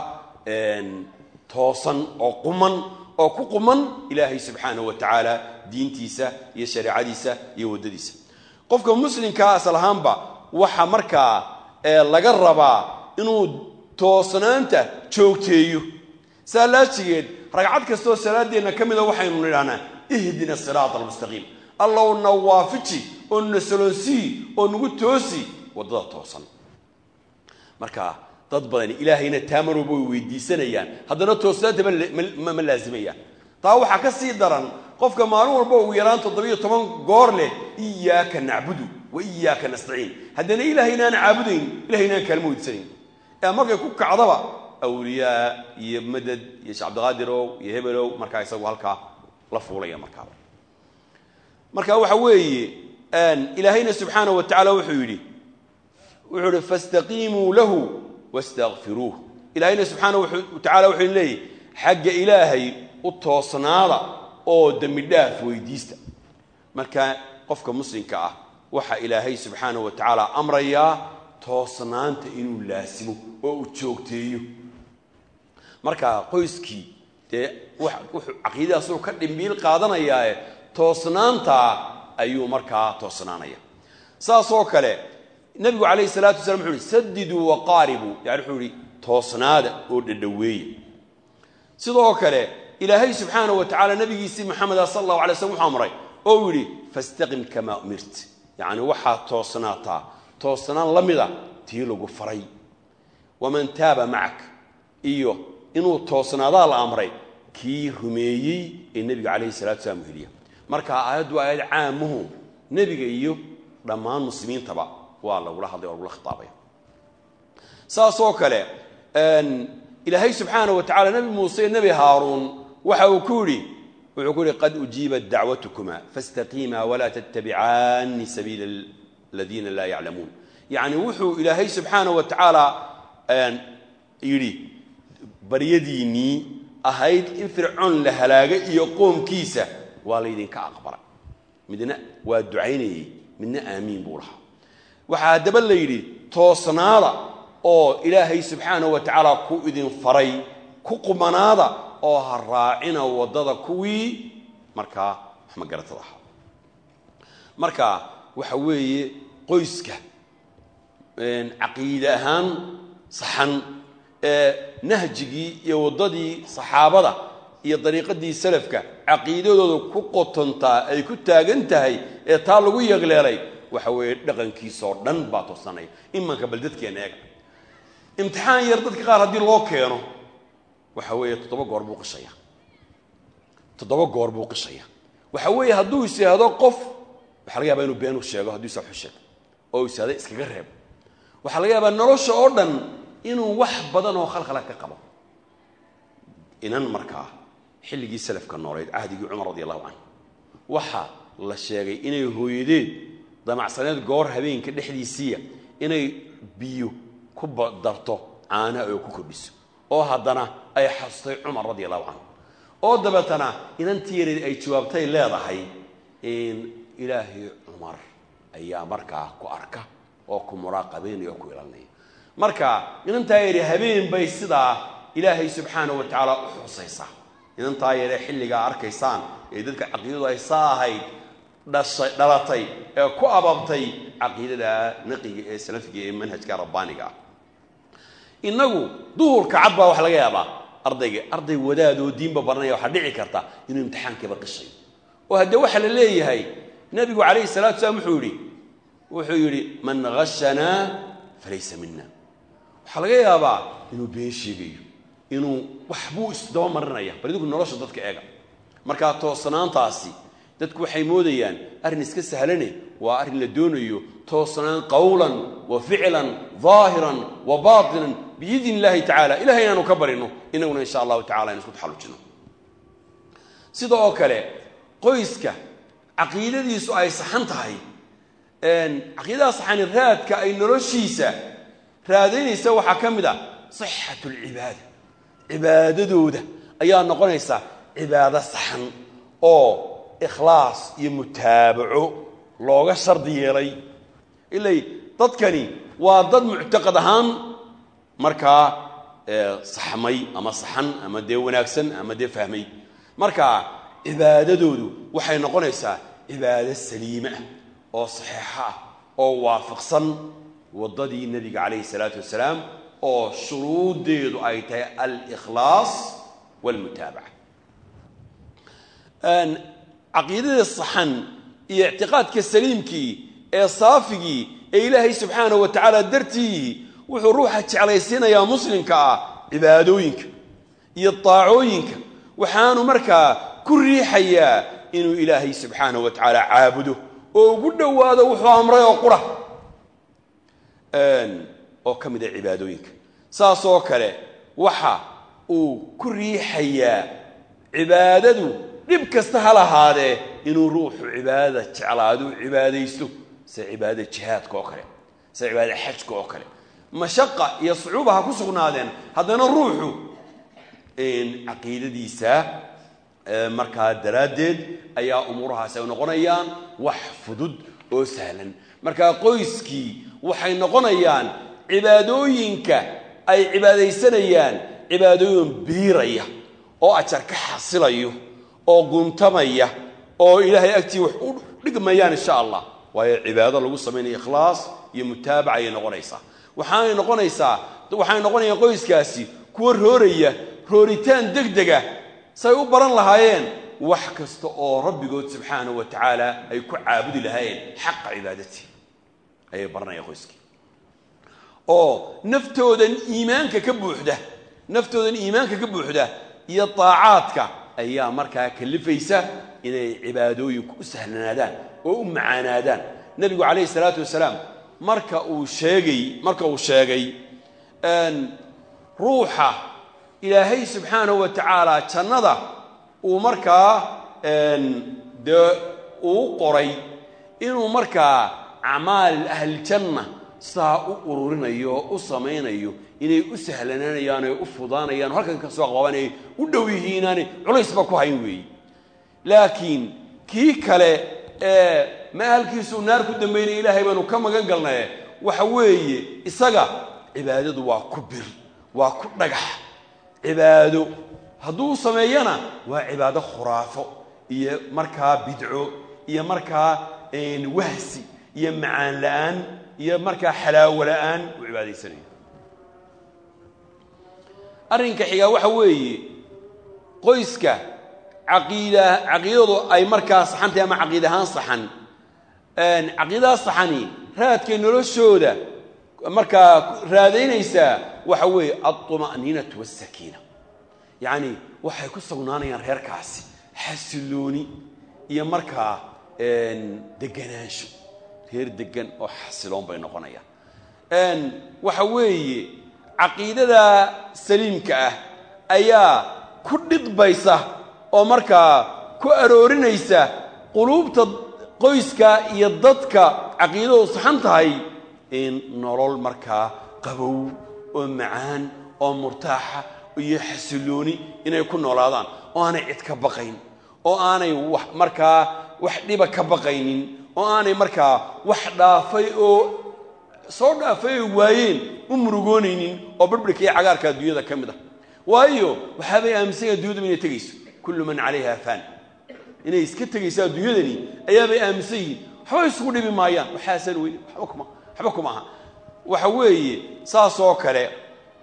toosan oo quman oo ku quman ilaahay subxaanahu wa tacaala diintiisa iyo shareecadiisa iyo waddadiisa qofka muslimkaa asal ahaanba waxa markaa laga rabaa inuu toosnaanta joogteeyo saa laajigeed ragcad kastoo salaadeenna ka mida waxaynu nidhahnaa ihdina siraata almustaqiim allow na waafiji oo na saloonsii oo nagu toosi waddada toosan marka dad badani ilaahayna taamarooba way weydiisanayaan haddana toosnaanta ma laazimayaan taa waxaa ka sii daran qofka maalin walba ugu yaraan toddobiyo toban goor leh iyaaka nacbudu wa iyaaka nastaciin haddana ilahaynaan caabudayn ilahaynaan kaalma weydiisanayn ee markay ku kacdaba awliyaa iyo madad iyo sheekh cabdiqaadirow iyo hebelow markaa isagu halkaa la fuulaya markaaba marka waxa weeye ilaahayna subxaana wa tacala wuxuu yidhi wuxuu ihi fastaqiimuu lahu wastakfiruuh ilaahayna subxaana wa tacala wuxuu leeyahy xagga ilaahay u toosnaada oo dembi dhaaf weydiista marka qofka muslimka ah waxa ilaahay subxaana wa tacaala amrayaa toosnaanta inuu laasimo oo uu joogteeyo marka qoyskii dee wuxuu caqiidadaasuu ka dhimbiil qaadanayaae toosnaantaa ayuu markaa toosnaanaya saasoo kale nebigu calayhi salaatu wasalaam wuxuu uhi sadiduu waqaaribuu yani wuxuu ihi toosnaada oo dhadhoweeya sidoo kale ilaahay subxaana wa tacala nabigiisii maxameda sal allahu alay slm wuxuu amray oo uu yidhi fastaqim kamaa umirt yacni waxaad toosnaataa toosnaan la mida tii lagu faray waman taaba macak iyo inuu toosnaadaa la amray kii rumeeyey ee nebiga calayhi salatu salaam heliya marka aayaddu aayad caamuhu nebiga iyo dhammaan muslimiintaba waa lagula hadlay oo lagula khitaabaya saasoo kale ilaahay subxaana wa tacala nebi muuse iyo nebi haaruun waxa uu ku yidhi wuxuu ku yihi qad ujiibat dacwatukuma faاstaqiima walaa tattabicaani sabiila aladiina laa yaclamuun yacni wuxuu ilaahay subxaana wa tacaala yidhi baryadiinnii ahayd in fircoon la halaaga iyo qoomkiisa waa laydinka aqbalay midna waa ducaynayey midna aamiin buu lahaa waxaa haddaba la yidhi toosnaada oo ilaahay subxaana wa tacaala ku idin faray ku qumanaada oo ha raacina waddada kuwii markaa wax magaratada ahaa marka waxa weeye qoyska caqiide ahaan saxan ee nahjigii iyo waddadii saxaabada iyo dariiqadii salafka caqiidadooda ku qotontaa ay ku taagan tahay ee taa lagu yeegleelay waxa weeye dhaqankiisoo dhan baa toosanaya imanka bal dadkeenna eega imtixaan yar dadka qaar haddii loo keeno waxa weeye toddoba goor buu qishaya toddoba goor buu qishaya waxa weeye hadduu is yidhaahdo qof waxaa laga yaabaa inuu beenu sheego hadduu isa xusheeg oo is yidhahdo iskaga reeb waxaa laga yaabaa nolosha oo dhan inuu wax badan oo khalkhala ka qabo inan markaa xilligii salafka nooleed cahdigii cumar radi allahu canhu waxaa la sheegay inay hooyadeed damacsaneed goor habeenka dhexdiisiiya inay biyo ku darto caanaha oo ku kordhiso oo haddana ay xastay cumar radi allahu canhu oo dabeetana inantii yareed ay jawaabtay leedahay ilaahay cumar ayaa markaa ku arka oo ku muraaqabaynaya oo ku ilaalinaya marka inantaa yari habeen bay sidaa ilaahay subxaana wa tacaala u xusaysaa inantaa yaree xilligaa arkaysaan ee dadka caqiidadu ay saa ahayd dhashay dhalatay ee ku ababtay caqiidada naqiga ee salafiga ee manhajka rabbaaniga ah innagu duhurka cad baa wax laga yaabaa ardayga arday wadaadoo diinba baranaya waxaa dhici karta inuu imtixaankiiba qishay oo haddee waxaa la leeyahay nabigu calayhi salatu salaam wuxuu yidhi wuxuu yidhi man hashanaa falaysa mina waxaa laga yaabaa inuu been sheegayo inuu waxbuu isdaba marinaya bal idinku nolosha dadka eega markaa toosnaantaasi dadku waxay moodayaan arrin iska sahlane waa arrin la doonayo toosnaan qowlan wa ficlan daahiran wa baatinan biidn illahi tacala ilahay inaanu ka barino inaguna insha allahu tacala aynu isku taxallujino sida oo kale qoyska caqiidadiisu ay saxan tahay caqiidada saxani raadka ay noloshiisa raadaynaysa waxaa ka mid a sixat alcibaada cibaadadooda ayaa noqonaysa cibaado saxan oo ikhlaas iyo mutaabaco looga shardi yeelay ilay dadkani waa dad muctaqad ahaan markaa saxmay ama saxan ama dee wanaagsan ama dee fahmay marka cibaadadoodu waxay noqonaysaa cibaado saliime ah oo saxiixo ah oo waafaqsan waddadii nebiga calayhi salaatu wasalaam oo shuruuddeedu ay tahay alikhlaas walmutaabaca caqiidada saxan iyo ictiqaadka saliimkii ee saafigii ee ilaahay subxaanahu wa tacaala dartii wuxuu ruuxa jeclaysiinayaa muslimka ah cibaadooyinka iyo daacooyinka waxaanu markaa ku riixayaa inuu ilaahay subxaanahu wa tacaala caabudo oo ugu dhowaado wuxuu amray oo qura oo ka mid a cibaadooyinka saasoo kale waxa uu ku riixayaa cibaadadu dhib kasta ha lahaadee inuu ruuxu cibaadada jeclaado u cibaadaysto sida cibaadada jihaadka oo kale sida cibaadada xajka oo kale mashaqa iyo sucuuba ha ku sugnaadeen haddana ruuxu caqiidadiisa markaa daraaddeed ayaa umuurahaasi ay noqonayaan wax fudud oo sahlan markaa qoyskii waxay noqonayaan cibaadooyinka ay cibaadaysanayaan cibaadooyin biiraya oo ajar ka xasilayo oo guntamaya oo ilaahay agtii wax u dhigmayaan insha allah waayo cibaado lagu samaynaya ikhlaas iyo mutaabaca ayay noqonaysaa waxaanay noqonaysaa waxay noqonayaan qoyskaasi kuwa rooraya rooritaan degdega say u baran lahaayeen wax kasta oo rabbigood subxaanahu wa tacaala ay ku caabudi lahaayeen xaqa cibaadati ayay baranayaan qoyskii oo naftoodan iimaanka ka buuxda naftoodan iimaanka ka buuxda iyo daacaadka ayaa markaa kalifaysa inay cibaadooyinku u sahlanaadaan oo u macaanaadaan nebigu calayhi salaatu wasalaam marka uu sheegay marka uu sheegay ruuxa ilaahay subxaanahu wa tacaala jannada uu markaa dee uu qoray inuu markaa acmaal ahliljanna saa u ururinayo oo u samaynayo inay u sahlanaanayaan o u fudaanayaan o halkan ka soo qaban ay u dhow yihiinaani culaysba ku hayn weeye laakiin kii kale ee maalkiisuu naar ku dambaynaya ilaahay baanu ka magan galnaye waxa weeye isaga cibaadadu waa ku bir waa ku dhagax cibaado hadduu sameeyana waa cibaado khuraafo iyo markaa bidco iyo markaa wahsi iyo macaan la'aan iyo markaa xalaawo la'aan uu cibaadaysanayo arrinka xigaa waxa weeye qoyska caqiida caqiidadu ay markaa saxan tahay ama caqiid ahaan saxan caqiidadaas saxani raadkay noloshooda markaa raadaynaysaa waxa weeye alطuma'niinatu waاsakiina yacni waxay ku sugnaanayaan reerkaasi xasilooni iyo markaa deganaansho reer degan oo xasiloon bay noqonayaan waxa weeye caqiidada saliimka ah ayaa ku dhidbaysa oo markaa ku aroorinaysa quluubta qoyska iyo dadka caqiidadu saxan tahay in nolol markaa qabow oo macaan oo murtaaxa iyo xasilooni inay ku noolaadaan oo aanay cid ka baqayn oo aanay wax markaa wax dhiba ka baqaynin oo aanay markaa wax dhaafay oo soo dhaafay ay waayeen u murugoonaynin oo barbirka iyo cagaarka adduunyada ka mid ah waayo waxaabay aaminsan yahan addunyadaba inay tegayso kullu man calayha faan inay iska tegayso adduunyadani ayaabay aaminsan yihiin waxba isugu dhibi maayaan waxaasan weyne waxba kuma waxba kuma aha waxa weeye saas oo kale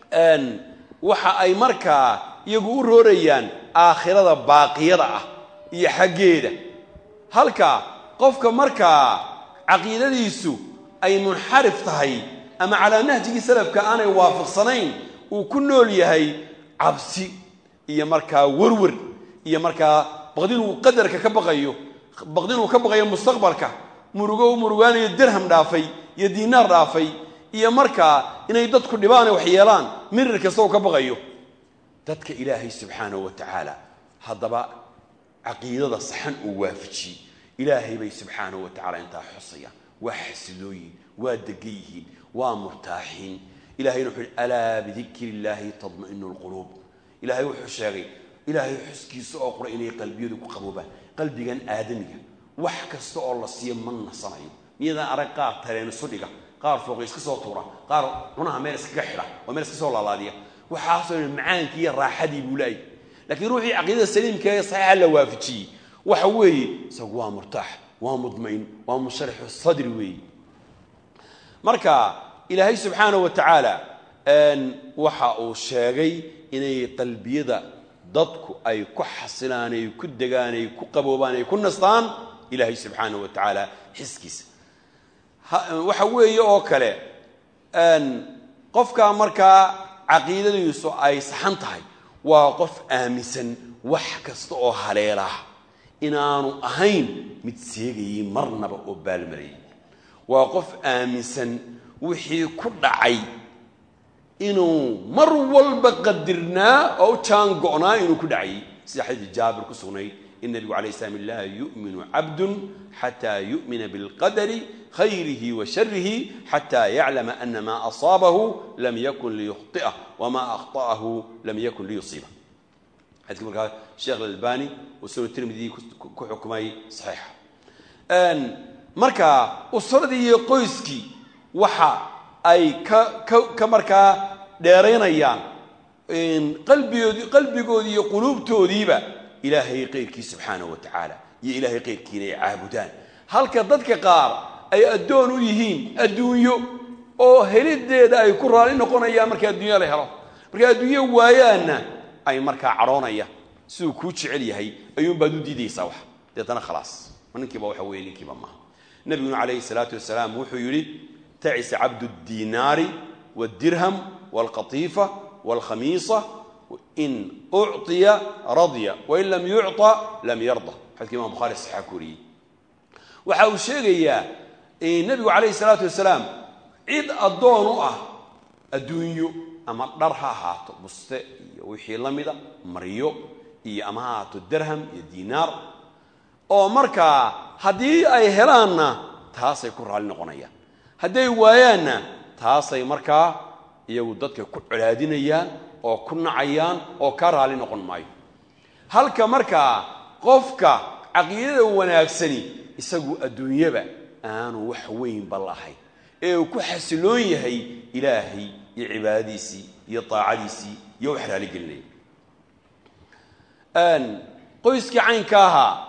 waxa ay markaa iyagu u roorayaan aakhirada baaqiyada ah iyo xaggeeda halka qofka markaa caqiidadiisu ay munxarif tahay ama calaa nahjigii salafka aanay waafaqsanayn uu ku nool yahay cabsi iyo markaa werwer iyo markaa baqdinuu qadarka ka baqayo baqdinuu ka baqayo mustaqbalka murugo u murugaanayo dirham dhaafay iyo diinaar dhaafay iyo markaa inay dadku dhibaane wax yeelaan mirir kasta uu ka baqayo dadka ilaahay subxaanahu wa tacaala haddaba caqiidada saxan uu waafajiyey ilaahay bay subxaanahu wa tacala intaa xusayaan waa xasilooyin waa degan yihiin waa murtaaxiin ilahayna wuxuu yihi alaa bidikri illaahi tadma'inu lquluub ilaahay wuxuu sheegay ilaahay xuskiisa oo qura inay qalbiyadu ku qaboobaan qalbigan aadamiga wax kasta oo la siiyo ma nasanayo miyadaan arag qaar tareen isu dhiga qaar fooqi iska soo tuura qaar cunaha meel iskaga xidha oo meel iska soo laalaadiya waxaasoo dhan macaankii iyo raaxadii buu laayay laakiin ruuxii caqiidada saliimka ee saxiixa la waafajiyey waxa weeye isagu waa murtaax waa mudmain waa musharixu sadri weeye marka ilaahay subxaanahu wa tacaala waxa uu sheegay inay qalbiyada dadku ay ku xasilaan ay ku degaan ay ku qaboobaan ay ku nastaan ilaahay subxaanahu wa tacaala xiskiisa waxa weeye oo kale qofka markaa caqiidadiisu ay saxan tahay waa qof aaminsan wax kasta oo haleela inaanu ahayn mid seegayay marnaba oo baalmarayay waa qof aaminsan wixii ku dhacay inuu mar walba qadirnaa oo u jaan go'naa inuu ku dhacayay sida xadiid jaabir ku sugnayd in nabigu alay slam laa yu'minu cabdun xataa yu'mina bilqadari khayrihi wa sharihi xataa yaclama ana maa asaabahu lam yakun liyukhطi'ah wamaa akhta'ahu lam yakun liyusiibah xadidka markaa sheekh alalbani oo sunan tirmidi ku xukumay saxiixa marka usradii iyo qoyskii waxa ay ka ka ka markaa dheeraynayaan qalbigoodi qalbigoodii iyo quluubtoodiiba ilaahay qayrkii subxaanahu wa tacaala iyo ilaahay qayrkiina ay caabudaan halka dadka qaar ay addoon u yihiin adduunyo oo helideeda ay ku raali noqonayaan marka adduunya la helo marka adduunyo waayaanna ay markaa cadhoonayaan siduu kuu jecel yahay ayuunbaad u diidaysaa wax deetana khalaas ma ninkiiba waxa weeye ninkiiba maaha nabiguna calayhi salaatu wasalaam wuxuu yidhi tacisa cabdu ddiinaari wاdirham wاlqatiifa wاlkhamiisa in ucطiya radya wain lam yucطa lam yarda xadidka imam bukhari saxixa ku wariyey waxa uu sheegayaa nebigu calayhi salaatu wasalaam cid addoon u ah adduunyo ama dhar ha ahaato buste iyo wixii la mida maryo iyo ama ha ahaato dirham iyo diinaar oo markaa haddii ay helaanna taasay ku raalli noqonayaan hadday waayaanna taasay markaa iyagu dadka ku colaadinayaan oo ku nacayaan oo ka raalli noqon maayo halka markaa qofka caqiidada wanaagsani isagu adduunyaba aanu wax weynba lahayn ee uu ku xasiloon yahay ilaahay iyo cibaadadiisii iyo daacadiisii iyo wax raaligelinaya qoyskii caynka ahaa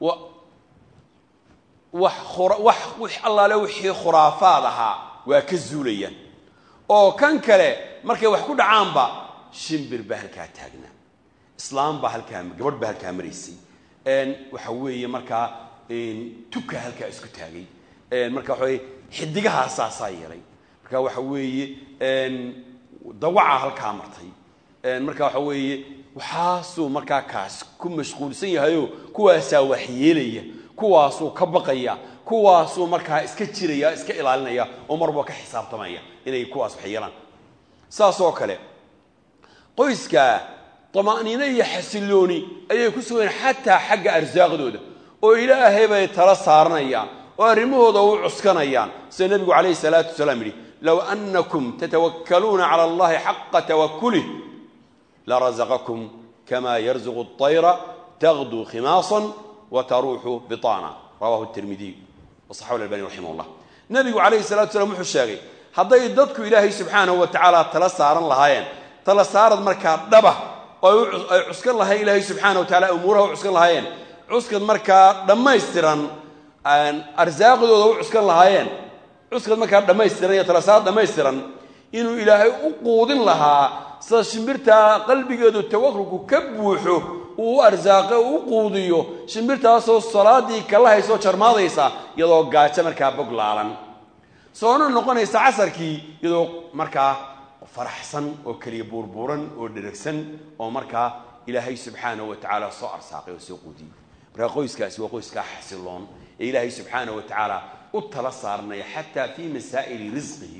wax wax wix allaale wixii khuraafaad ahaa waa ka zuulayaan oo kan kale markay wax ku dhacaanba shimbir baa halkaa taagnaa islaam baa halkaa gabadh baa halkaa maraysay waxa weeye markaa tuka halkaa isku taagay marka waxa weye xidigahaasasaa yeelay marka waxa weeye dawaca halkaa martay marka waxa weeye waxaasuu markaa kaas ku mashquulsan yahayo kuwaasaa waxyeelaya kuwaasuu ka baqaya kuwaasuu markaa iska jiraya iska ilaalinaya oo marba ka xisaabtamaya inay kuwaas wax yeelaan saas oo kale qoyska dama'niino iyo xasilooni ayay ku sugayeen xataa xagga arsaaqdooda oo ilaahay bay tala saaranayaan oo arrimahooda u cuskanayaan sida nebigu calayhi salaatu wasalaam yidhi low annakum tatawakkaluuna cala allahi xaqa tawakulih larazaqakum kama yarzuqu اطayra tagduu khimaasan wtaruuxu biطana rawahu tirmidiy wasaxahu albani raximah llah nebigu calayhi salatu slam wuxuu sheegay hadday dadku ilaahay subxaanahu wa tacaala tala saaran lahaayeen tala saarad markaa dhaba oo ay cuskan lahayen ilaahay subxaana wa tacala umuuraha u cuskan lahaayeen cuskad markaa dhammaystiran arsaaqdooda u cuskan lahaayeen cuskad markaa dhammaystiran iyo tala saarad dhammaystiran inuu ilaahay u quudin lahaa sida shimbirtaa qalbigeedu tawakulku ka buuxo uu u arsaaqe uu u quudiyo shimbirtaasoo salaadii kala haysoo jarmaadaysa iyadoo gaajo markaa bog laalan soona noqonaysa casarkii iyadoo markaa faraxsan oo keliya buurbuuran oo dheragsan oo markaa ilaahay subxaanahu wa tacaala soo arsaaqay oo soo quudiyey markaa qoyskaasi waa qoyskaa xasiloon ee ilaahay subxaanahu wa tacaala u tala saarnaya xataa fii masaa'ili risqihi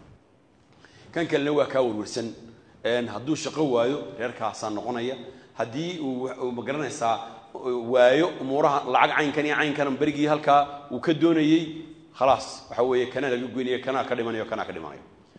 kan kalena waa kaa warwarsan hadduu shaqo waayo reerkaasaa noqonaya haddii uu magaranaysaa waayo umuuraha lacag caynkan iyo caynkan berigii halkaa uu ka doonayey khalaas waxa weeye kanaa laga goynaya kanaa ka dhimanayo kanaa ka dhimanayo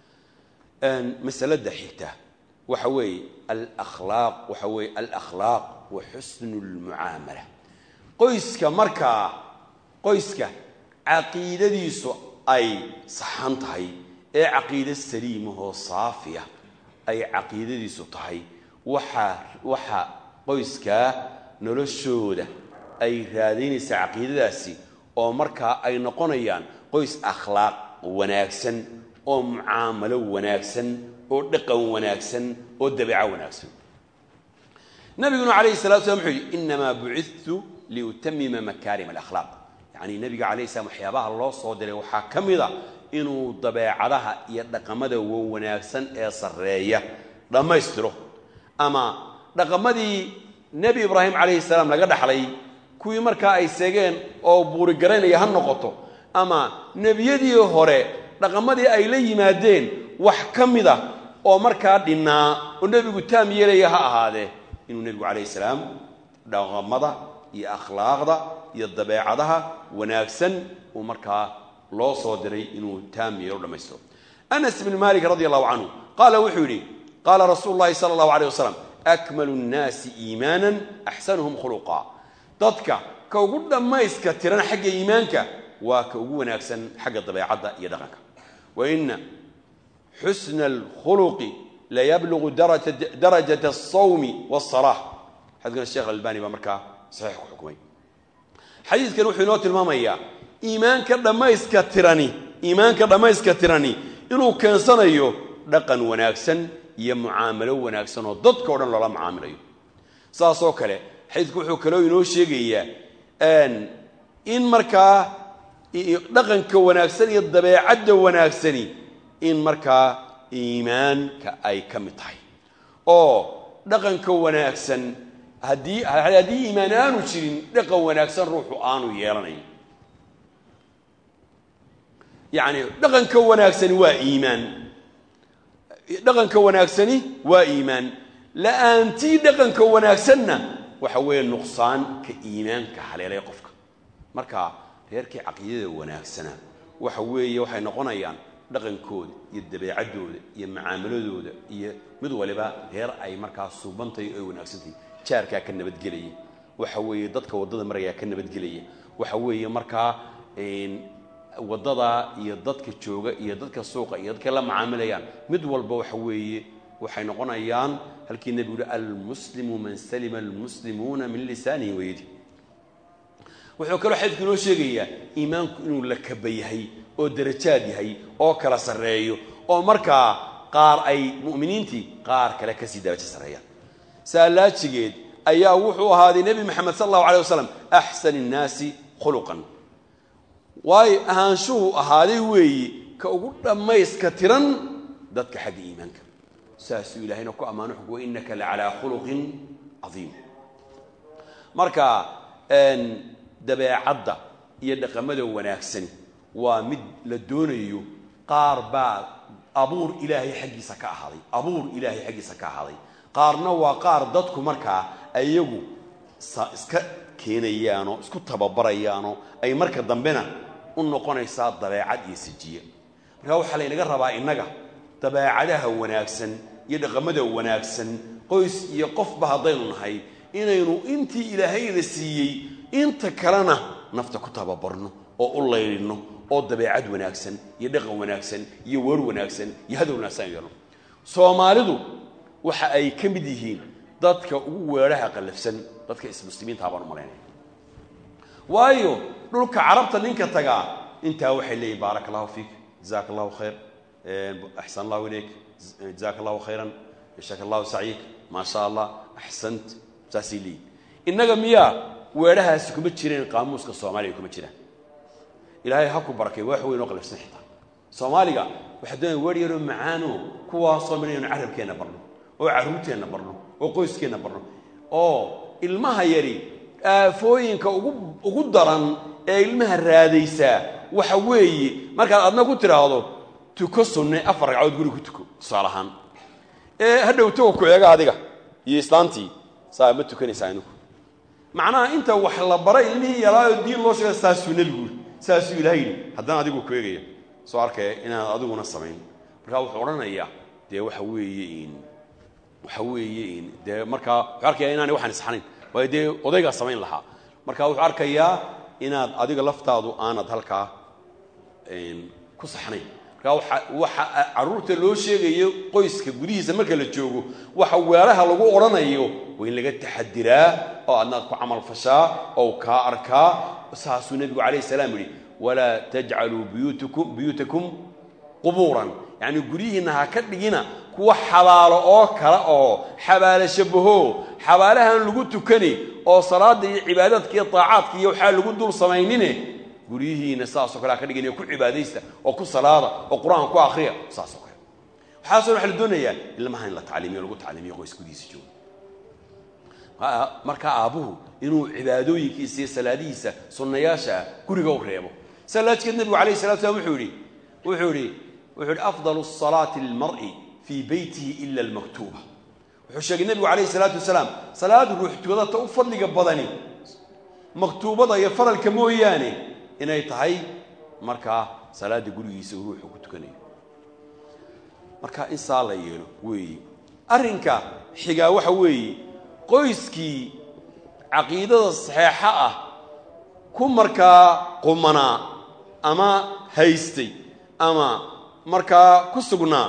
masalada xigta waxa weeye alakhlaaq waxa weeye alakhlaaq wa xusnu lmucaamala qoyska markaa qoyska caqiidadiisu ay saxan tahay ee caqiide saliimahoo saafiya ay caqiidadiisu tahay waxaa waxa qoyskaa noloshooda ay raadaynaysaa caqiidadaasi oo markaa ay noqonayaan qoys akhlaaq wanaagsan oo mucaamalo wanaagsan oo dhaqan wanaagsan oo dabeeco wanaagsan nabiguna calayhi salatu slam wuxuu yidhi inamaa bucidtu liutamima makaarim alakhlaaq yacni nabiga calayhi salam waxyaabaha loo soo diray waxaa ka mid a inuu dabeecadaha iyo dhaqamada wanaagsan ee sarreeya dhammaystiro ama dhaqamadii nebi ibraahim calayhi salaam laga dhaxlay kuwii markaa ay seegeen oo buurigaraynaya ha noqoto ama nebiyadii hore dhaqamadii ay la yimaadeen wax ka mid a oo markaa dhinnaa oo nebigu taam yeelaya ha ahaadee inuu nebigu calayhi salaam dhaqamada iyo akhlaaqda iyo dabeecadaha wanaagsan uu markaa loo soo diray inuu taam yeelo dhammaystiro anas bn malik radi allahu canhu qaala wuxuu yidhi qaala rasuulu llahi sala allahu aleyh wasalam akmalu nnaasi iimaanan axsanuhum khuluqa dadka ka ugu dhammayska tiran xagga iimaanka waa ka ugu wanaagsan xagga dabeecadda iyo dhaqanka wa ina xusna alkhuluqi layablugu darajat alsawmi waasalaah xadikana sheekh albani baa markaa saxiix ku xukumay xadiidkan wuxuu inoo tilmaamayaa iimaanka dhammayska tirani iimaanka dhammayska tirani inuu keensanayo dhaqan wanaagsan iyo mucaamalo wanaagsan oo dadka o dhan loola mucaamilayo saasoo kale xadiidku wuxuu kaloo inoo sheegayaa in markaa dhaqanka wanaagsan iyo dabeecadda wanaagsani in markaa iimaanka ay ka mid tahay oo dhaqanka wanaagsan haddii haddii iimaan aanu jirin dhaqan wanaagsan ruuxu aanu yeelanayn yacni dhaqanka wanaagsani waa iimaan dhaqanka wanaagsani waa iimaan la-aantii dhaqanka wanaagsanna waxa weeye nuqsaanka iimaanka haleelay qofka marka reerkii caqiidada wanaagsana waxa weeye waxay noqonayaan dhaqankooda iyo dabeecaddooda iyo mucaamaladooda iyo mid waliba reer ay markaa suubantahay oo ay wanaagsantahay jaarkaa ka nabadgelaya waxa weeye dadka waddada marayaa ka nabadgelaya waxa weeye markaa waddada iyo dadka jooga iyo dadka suuqa iyo dadka la macaamilayaan mid walba waxa weeye waxay noqonayaan halkii nebigu yihi almuslimu man salima almuslimuuna min lisaanihi wayadi wuxuu kaloo xadiidku inoo sheegayaa iimaanku inuu la kaba yahay oo darajaad yahay oo kala sarreeyo oo markaa qaar ay mu'miniintii qaar kale kasii darajo sarreeyaan saalaajigeed ayaa wuxuu ahaaday nebi moxamed sal allahu alay wasalam axsan innaasi khuluqan waayo ahaanshuhu ahaaday weeye ka ugu dhammayska tiran dadka xagga iimaanka saasuu ilahayna ku ammaano xug wa innaka la calaa khuluqin cadiim marka dabeecadda iyo dhaqamada wanaagsani waa mid la doonayo qaar baa abuur ilaahay xaggiisa ka ahaaday abuur ilaahay xaggiisa ka ahaaday qaarna waa qaar dadku markaa ayagu iska keenayaanoo isku tababarayaanoo ay marka dambena u noqonaysaa dabeecad iyo sijiye markaa waxaa laynaga rabaa innaga dabeecadaha wanaagsan iyo dhaqamada wanaagsan qoys iyo qofba haddaynu nahay inaynu intii ilaahayna siiyey inta kalena nafta ku tababarno oo u laylino oo dabeecad wanaagsan iyo dhaqan wanaagsan iyo weer wanaagsan iyo hadal wanaagsan yeelno soomaalidu waxa ay ka mid yihiin dadka ugu weedhaha qallafsan dadka ismuslimiintaa baan u malaynaya waayo dhulka carabta ninka tagaa intaa waxay leeyihin baaraka allahu fiik jazaaka allahu khayr axsan allahu ilayk jazaaka allahu khayran yashaka allahu sacyik maa sha allah axsant saasay leeyihin innaga miyaa weedhahaasi kuma jireen qaamuuska soomaaliga kuma jiraan ilaahay ha ku barakay wax weyn oo qalifsan xitaa soomaaliga waxaa doonaya weer yaroo macaano kuwaasoo midhan inu carabkeenna barno oo carruurteenna barno oo qoyskeenna barno oo ilmaha yari aafooyinka ugu ugu daran ee ilmaha raadaysaa waxa weeye markaad adna ku tidhaahdo tuko sunne afar ragcadood guri ku tuko tusaale ahaan ee hadhow tago ku eega adiga iyo islaantii saa ma tukanaysaa inigu macnaha inta wax la baray ilmihii yaraayo diin loo sheega saasuu nebigu yiri saasuu ilahay yidhi haddana adigu ku eegaya soo arkaya inaad adiguna samayn markaa wuxuu odhanayaa dee waxa weeye in waxa weeye in dee markaa wuxuu arkaya inaanay waxaan isxanayn waayo dee odaygaa samayn lahaa marka wuxuu arkayaa inaad adiga laftaadu aanad halkaa ku saxnayn marka waxa waxa carruurta loo sheegayo qoyska gudihiisa marka la joogo waxa weelaha lagu odhanayo waa in laga taxadiraa oo adnaad ku camal fashaa oo kaa arkaa saasuu nebigu calayh salaam yidhi walaa tajcaluu buyuutakum buyuutakum qubuuran yacni guryihiinna ha ka dhigina kuwa xabaalo oo kale oo xabaalo shabaho xabaalahan lagu tukani oo salaada iyo cibaadaadka iyo taacaadka iyo waxaa lagu dul samaynine guryihiina saasoo kale ha ka dhigin ku cibaadaysta oo ku salaada oo qur-aan ku akriya saasoo kale waxaasoo waxa la doonayaa ilmaha in la tacliimiyo lagu tacliimiyo qoys gudihiisa jooga markaa aabbuhu inuu cibaadooyinkiisa iyo salaadihiisa sunnayaasha guriga u reebo salaadkeed nebigu alayh salatu slam wuxuu yihi wuxuu yihi wuxuu yihi afdal الصalaati lilmar'i fii beytihi ila almaktuuba wuxuu sheegay nebigu calayh salaatu wasalaam salaad ruux tukadata u fadliga badani maktuubada iyo faralka mooyaane inay tahay markaa salaada gurigiisa ruuxu ku tukanayo marka in saa la yeelo weeye arrinka xigaa waxa weeye qoyskii caqiidada saxeexa ah ku markaa qumanaa ama haystay ama markaa ku sugnaa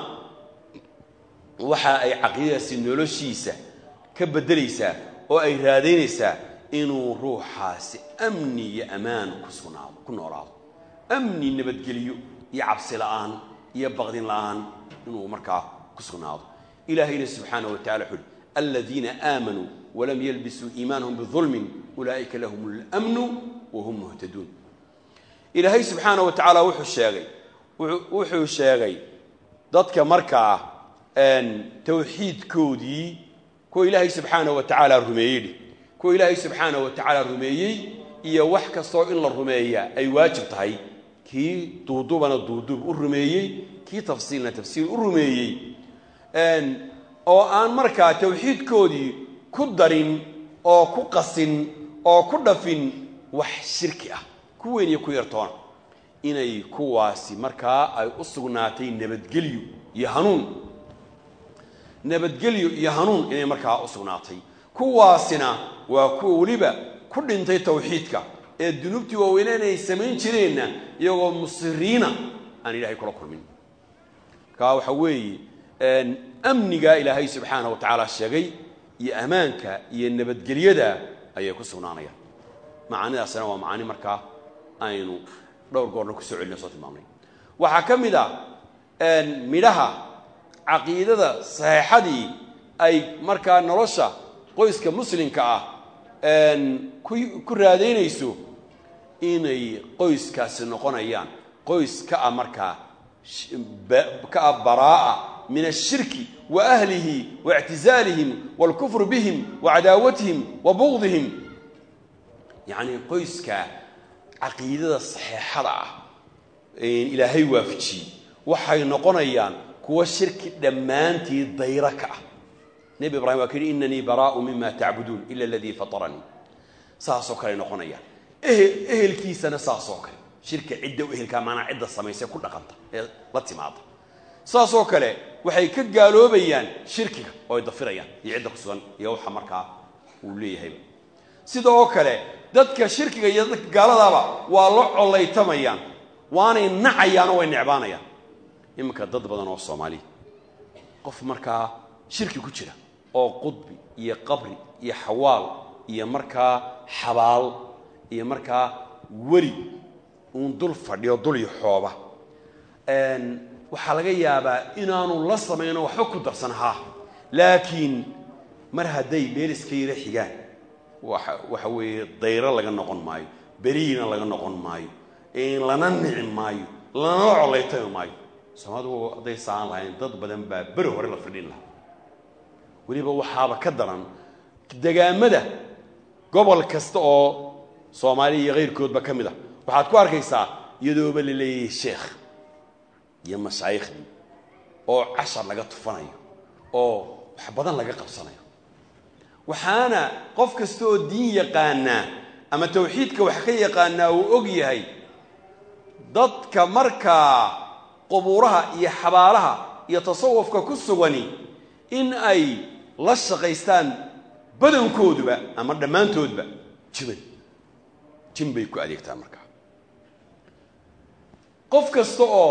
waxa ay caqiidadaasi noloshiisa ka beddelaysaa oo ay raadaynaysaa inuu ruuxaasi amni iyo ammaan ku sugnaado ku noolaado amni nabadgelyo iyo cabsi la'aan iyo baqdin la'aan inuu markaa ku sugnaado ilaahayna subxaanaه wa tacala wuxu uhi aladiina aamanuu walam yalbisuu iimaanahum bidulmin ulaa'ika lahum اlmnu wahum muhtaduun ilaahay subxaana wa tacaala wuxuu sheegay wuxuu sheegay dadka markaa tawxiidkoodii kuwa ilaahay subxaana wa tacaala rumeeyey kuwa ilaahay subxaana wa tacaala rumeeyey iyo wax kastoo in la rumeeya ay waajib tahay kii duudubana duudub u rumeeyey kii tafsiilna tafsiil u rumeeyey oo aan markaa tawxiidkoodii ku darin oo ku qasin oo ku dhafin wax shirki ah ku weyn iyo ku yartoona inay kuwaasi markaa ay u sugnaatay nabadgelyo iyo hanuun nabadgelyo iyo hanuun inay markaa u sugnaatay kuwaasina waa kuwa weliba ku dhintay tawxiidka ee dunuubtii waaweyne inay samayn jireenna iyagoo musiriina aan ilaahay kula kulmin markaa waxa weeye amnigaa ilaahay subxaana wa tacaala sheegay iyo ammaanka iyo nabadgelyada ayay ku sugnaanayaan macaanidaasina waa macaani markaa aynu dhowr goorna kusoo celina soo tilmaamnay waxaa ka mid a midhaha caqiidada saxeexadii ay markaa nolosha qoyska muslimka ah ku raadaynayso inay qoyskaasi noqonayaan qoys ka ah markaa ka ah baraa'a min ashirki wa ahlihi wa ictizaalihim waalkufru bihim wa cadaawatihim wa bugdihim yacnii qoyska caqiidada saxeexada ah ilaahay waafajiyey waxay noqonayaan kuwa shirki dhammaantii dayro ka ah nebi ibrahim waa ka yidhi inanii baraa'u mima tacbuduun ila aladii fataranii saasoo kale noqonayaan ehel ehelkiisana saasoo kale shirka cidda u ehelkaa maanaa cidda samaysee ku dhaqanta ee la timaada saasoo kale waxay ka gaaloobayaan shirkiga oo ay dafirayaan iyo cidda ku sugan iyo waxa markaa uu leeyahayba sidoo kale dadka shirkiga iyo dadka gaaladaaba waa la collaytamayaan waanay nacayaan oo way necbaanayaan iminka dad badan oo soomaaliya qof markaa shirki ku jira oo qudbi iyo qabri iyo xawaal iyo markaa xabaal iyo markaa weli uun dul fadhiyo dul iyo xooba waxaa laga yaabaa inaanu la samayno waxba ku darsan haa laakiin mar hadday meel iska yara xigaan waxa waxa weeye dayro laga noqon maayo beriina laga noqon maayo lana nici maayo lanala collaytami maayo soomaalidu hadday saan lahayn dad badan baa beri hore la fidhin lahaa weliba waxaaba ka daran degaamada gobol kasta oo soomaaliya iyo kayrkoodba ka mid ah waxaad ku arkaysaa iyadooba la leeyahay sheekh iyo mashaayiikhdii oo cashar laga tufanayo oo wax badan laga qabsanayo waxaana qof kasta oo diin yaqaanaa ama tawxiidka wax ka yaqaanaa uu og yahay dadka markaa qubuuraha iyo xabaalaha iyo tasawufka ku sugani in ay la shaqaystaan badankooduba ama dhammaantoodba jiban jin bay ku adeegtaan markaa qof kasta oo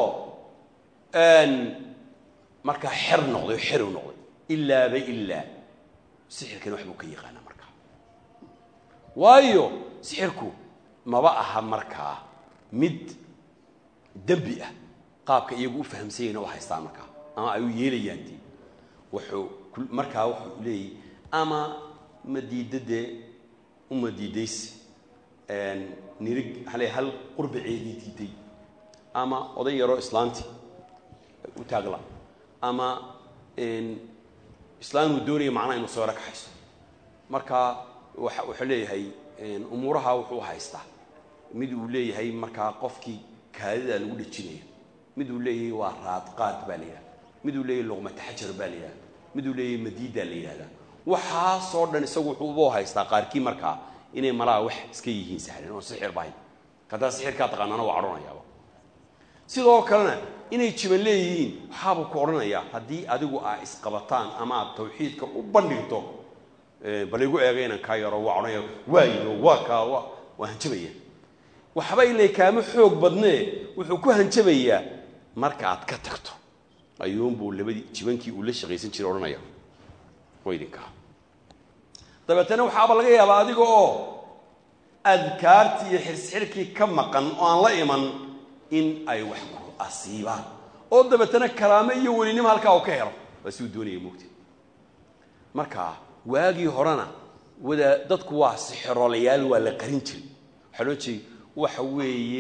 markaa xer noqday oo xer u noqday ilaaba ilaa sixirkani wax buu ka yaqaana markaa waayo sixirku maba aha markaa mid dembi ah qaabka iyagu u fahamsanyayna u haystaan markaa ama ay u yeelayaan dee wuxuu markaa wuxuu leeyahy ama ma diidda dee uma diidaysi nirig maxaa leey hal qurbaceedii diiday ama oday yaroo islaantii u taagla ama islaamuu doonaya macnaha inuu soo rakaxayso marka waxa wuxuu leeyahay umuuraha wuxuu haystaa mid uu leeyahay markaa qofkii kaadida lagu dhejinayo mid uu leeyahay waa raadqaad baa la yidhahda mid uu leeyahay luqmata xajar baa la yidhahda mid uu leeyahay madiidaa la yidhahda waxaasoo dhan isagu wuxuuba haystaa qaarkii markaa inay malaa wax iska yihiin sahlan oon sixir bahayn haddaa sixirkaa taqaanaana waa cadhonayaaba sidoo kalena inay jiban leeyihiin waxaabuu ku odhanayaa haddii adigu aa isqabataan ama aad tawxiidka u bandhigto bal igu eega inaan kaa yaro waa odhanaya waayo waa kaa wa waa hanjabaya waxba ilay kaama xoog badnee wuxuu ku hanjabayaa marka aad ka tagto ayuunbuu labadii jibankii uu la shaqaysan jiray odhanaya waa idinkaa dabeetana waxaaba laga yaabaa adiga oo adkaartii iyo xirsxirkii ka maqan oo aan la iman in ay wax ku asiibaan oo dabeetana karaamo iyo welinimo halkaa uu ka helo waa siuu doonaya moogta marka waagii horena wada dadku waa sixirolayaal waa la qarin jiray waxaa loo jeeda waxa weeye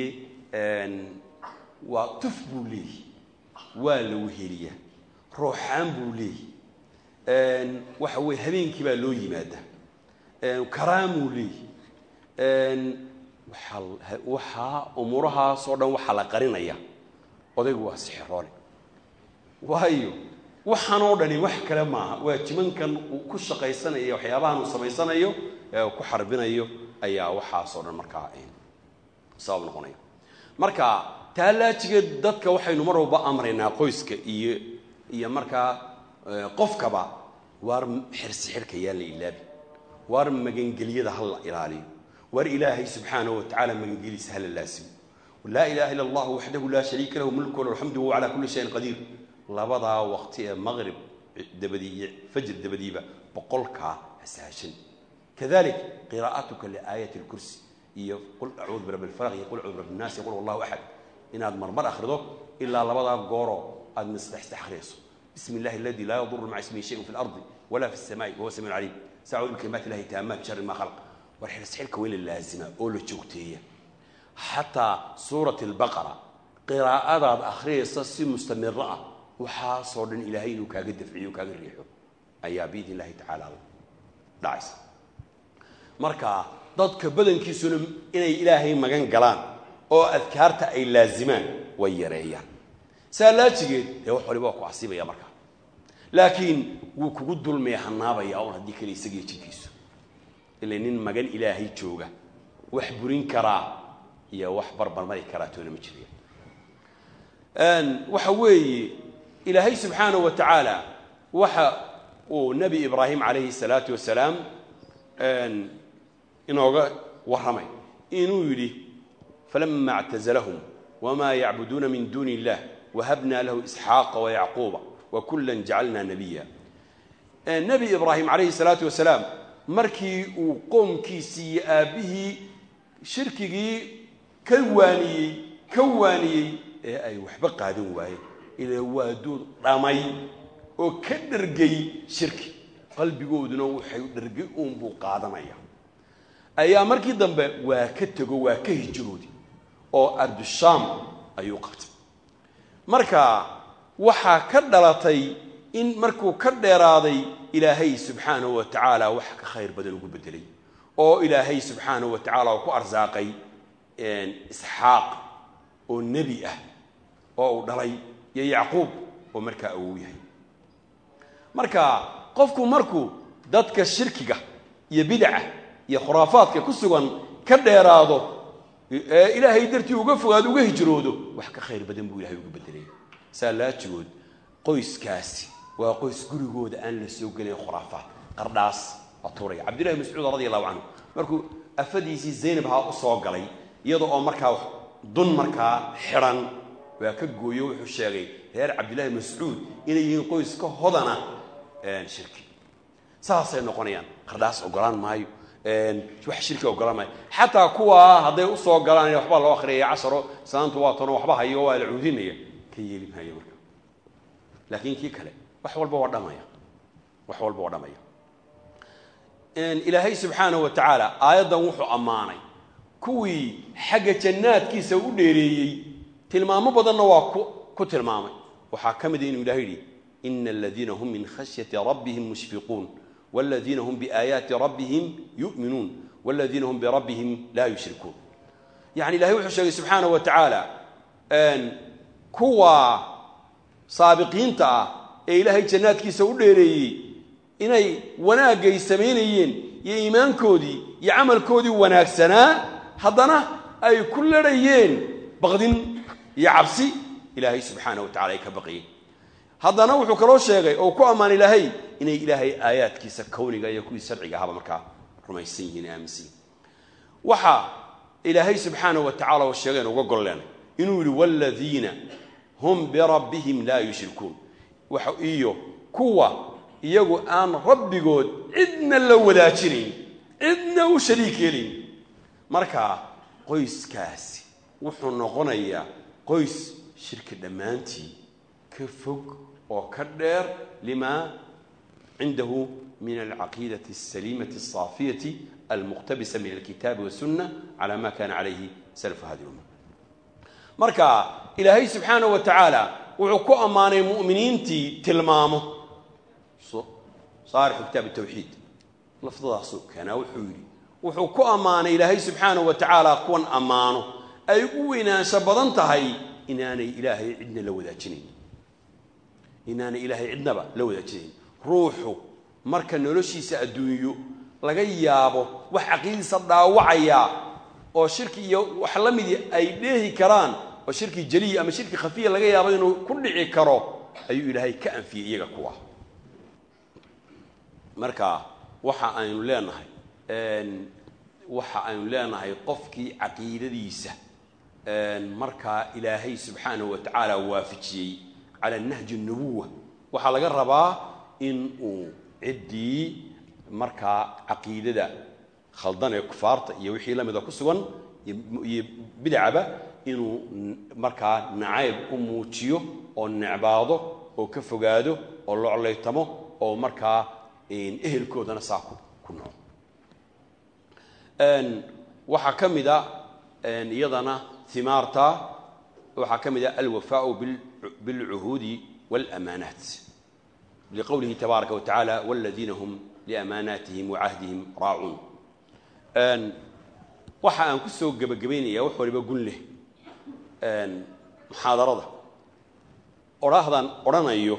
waa tuf buu leeyahy waa la weheliyaa ruuxaan buu leeyahy waxa weye habeenkii baa loo yimaada karaamuu leeyahy waaa waxaa umuurahaasoo dhan waxaa la qarinaya odaygu waa sixiroole waayo waxaanoo dhani wax kale maaha waa jimankan uu ku shaqaysanayo waxyaabahan uu samaysanayo ee uu ku xarbinayo ayaa waxaasoo dhan markaa sabab noqonaya marka taalaajigeed dadka waxaynu mar walba amraynaa qoyska iyo iyo markaa qofkaba waar xirsixirka yaan la ilaabi waar magangelyada ha la ilaaliyo waar ilaahay subxaanahu watacaala magangeliisa hala laasimo laa ilaha illa allah waxdahu laa shariika lahu mulku walahu alxamdu wahuwa calaa kulli shayin qadiir labadaa waqti ee maqrib dabadii iyo fajr dabadiiba boqolkaa hasaashan kadalik qiraa'atuka liaayati lkursi iyo qul acuudu birabbi lfalaq iyo qul acuudu birabbi nnaas iyo qul wallahu axad inaad marmar akhrido ilaa labadaa gooroo aad masdexsta akhriyayso bismi illahi aladi laa yaduru maca ismihi shayun fi lardi wala fi الsamaai wahuwa samiu caliim sacuudu bikalimaati illahi taamaat shari ma khalaq war xilsxilka waa in la laazima oo la joogteeya xataa suurat albaqara qiraa'adaad akhriyaysa si mustamiro ah waxaasoo dhan ilaahay inuu kaaga dafciyo kaaga riixo ayaa biidn illahi tacaala dhacaysa marka dadka badankiisuna inay ilaahay magan galaan oo adkaarta ay laazimaan way yareeyaan saa laajigeed dee wax waliba waa ku asiibaya markaa laakiin wuu kugu dulmaya hanaabaya un haddii kale isagiyo jidkiisu ila nin magan ilaahay jooga wax burin karaa iyo wax barbarmari karaa toona ma jirayaan waxa weeye ilaahay subxaanahu wa tacaala waxa uu nebi ibraahim calayhi salaatu wasalaam inooga warramay inuu yidhi falama اctazlahum wma yacbuduuna min duuni illah wahabna lahu isxaaqa wayacquuba wakula jacalna nabiya nebi ibraahim calayhi salaatu wasalaam markii uu qoomkiisii iyo aabbihii shirkigii ka waaniyey ka waaniyey ee ay waxba qaadan waayeen ila waa duud dhamay oo ka dhergay shirki qalbigooduna waxay dhergay uunbuu qaadanaya ayaa markii dambe waa ka tego waa ka hijroodi oo ardushaam ayuu qabtay marka waxaa ka dhalatay in markuu ka dheeraaday ilaahay subxaanahu wa tacaala wax ka khayr badan ugu bedelay oo ilaahay subxaanahu wa tacala uu ku arsaaqay isxaaq oo nebi ah oo uu dhalay iyo yacquub oo markaa awow yahay marka qofku markuu dadka shirkiga iyo bidaca iyo khuraafaadka ku sugan ka dheeraado ee ilaahay dartii uga fogaado uga hijroodo wax ka khayr badan buu ilahay uga bedelay saa laajigood qoyskaasi waa qoys gurigooda aan la soo gelayn khuraafaad qardhaas waa tuuraya cabdillahi mascuud radi allahu canhu markuu afadiisii zaynab haa u soo galay iyada oo markaa dun markaa xidhan waa ka gooyo wuxuu sheegay reer cabdillaahi mascuud inay yihiin qoys ka hodana shirki saasay noqonayaan qardhaas ogolaan maayo wax shirki ogolaan maayo xataa kuwaa hadday usoo galaan waxbaa loo akhriyaya casharo salaantu waa tono waxba hayo waa la cuudinaya ka yeeli maayo marka laakiin kii kale wax walba waa dhamaya wax walba waa dhamaya ilaahay subxaanahu wa tacaala aayaddan wuxuu ammaanay kuwii xagga jannaadkiisa u dheereeyey tilmaamo badanna waa ku tilmaamay waxaa ka mida inuu ilahay yidhi ina aladiina hum min khashyati rabbihim mushfiquun waladiina hum biaayaati rabbihim yu'minuun waladiina hum birabbihim laa yushrikuun yani ilahay wuxuu sheegay subxaanahu wa tacaala kuwa saabiqiinta ah ee ilaahay jannaadkiisa u dheereeyey inay wanaagay samaynayeen iyo iimaankoodii iyo camalkoodii wanaagsanaa haddana ay ku ladhayeen baqdin iyo cabsi ilaahay subxaana wa tacala ay ka baqiyeen haddana wuxuu kaloo sheegay oo ku ammaan ilaahay inay ilaahay aayaadkiisa kowniga iyo kuwii sharciga ahaba markaa rumaysan yihiin aaminsan yihin waxa ilaahay subxaana wa tacala oo sheegeen uga golleenay inuu yidhi waaladiina hum birabbihim laa yushrikuun iyo kuwa iyagu aan rabbigood cidna la wadaajinayn cidna u shariik yeelayn marka qoyskaasi wuxuu noqonayaa qoys shirki dhammaantii ka fog oo ka dheer limaa cindahu min alcaqiidati asaliimati alsaafiyati almuqtabisa min alkitaabi wasunna cala ma kana calayhi salafu hadi lumma marka ilaahay subxaanahu wa tacaala wuxuu ku ammaanay mu'miniintii tilmaamo saarixu kitaab tawxiid lafdadaasuu keenaa wuxuu yidhi wuxuu ku ammaanay ilaahay subxaanahu wa tacaala kuwan ammaano ay u weynaansho badan tahay inaanay ilaahay cidna la wadaajinayn inaanay ilaahay cidnaba la wadaajinayn ruuxu marka noloshiisa adduunyo laga yaabo wax caqiidadiisa dhaawacaya oo shirki iyo wax la midii ay dheehi karaan oo shirki jaliya ama shirki khafiya laga yaabo inuu ku dhici karo ayuu ilaahay ka anfiyey iyaga kuwa marka waxa aynu leenahay waxa aynu leenahay qofkii caqiidadiisa markaa ilaahay subxaanahu wa tacaala waafajiyey cala nahji nubuwa waxaa laga rabaa in uu ciddii markaa caqiidada khaldan ee kufaarta iyo wixii la mida ku sugan iyo bidcaba inuu markaa nacayb u muujiyo oo necbaado oo ka fogaado oo loclaytamo oo markaa ehelkoodana saa ku nool waxaa ka mid a iyadana himaarta waxaa ka mid a alwafaau bilcuhuudi wاlamaanaat liqowlihi tabaaraka wa tacaala wاladiina hum liamaanaatihim wacahdihim raacuun waxa aan ku soo gebagabaynaya wax waliba gun leh muxaadarada odhaahdan odhanayo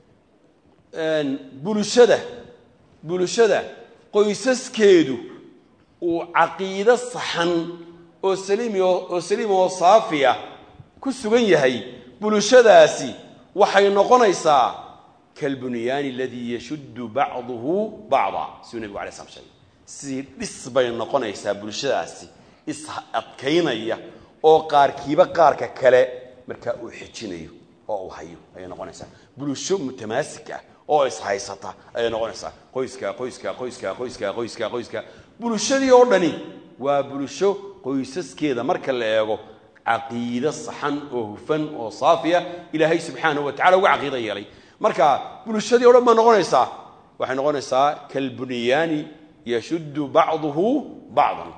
bulshada bulshada qoysaskeedu uu caqiido saxan oo saliimi oo saliim oo saafiya ku sugan yahay bulshadaasi waxay noqonaysaa kalbunyaani aladii yashuddu bacduhu bacda siduu nebigu alay slam sheegay sidii dhis bay noqonaysaa bulshadaasi is adkaynaya oo qaarkiiba qaarka kale markaa uu xejinayo oo uu hayo ayay noqonaysaa bulsho mutamaasik ah oo ishaysata ayay noqonaysaa qoyska qoyska qoyska qoyska qoyska qoyska bulshadii oo dhani waa bulsho qoysaskeeda marka la eego caqiide saxan oo hufan oo saafiya ilaahay subxaanahu wa tacala uga caqiida yeelay marka bulshadii o dhan baa noqonaysaa waxay noqonaysaa kalbunyaani yashuddu bacduhu bacdan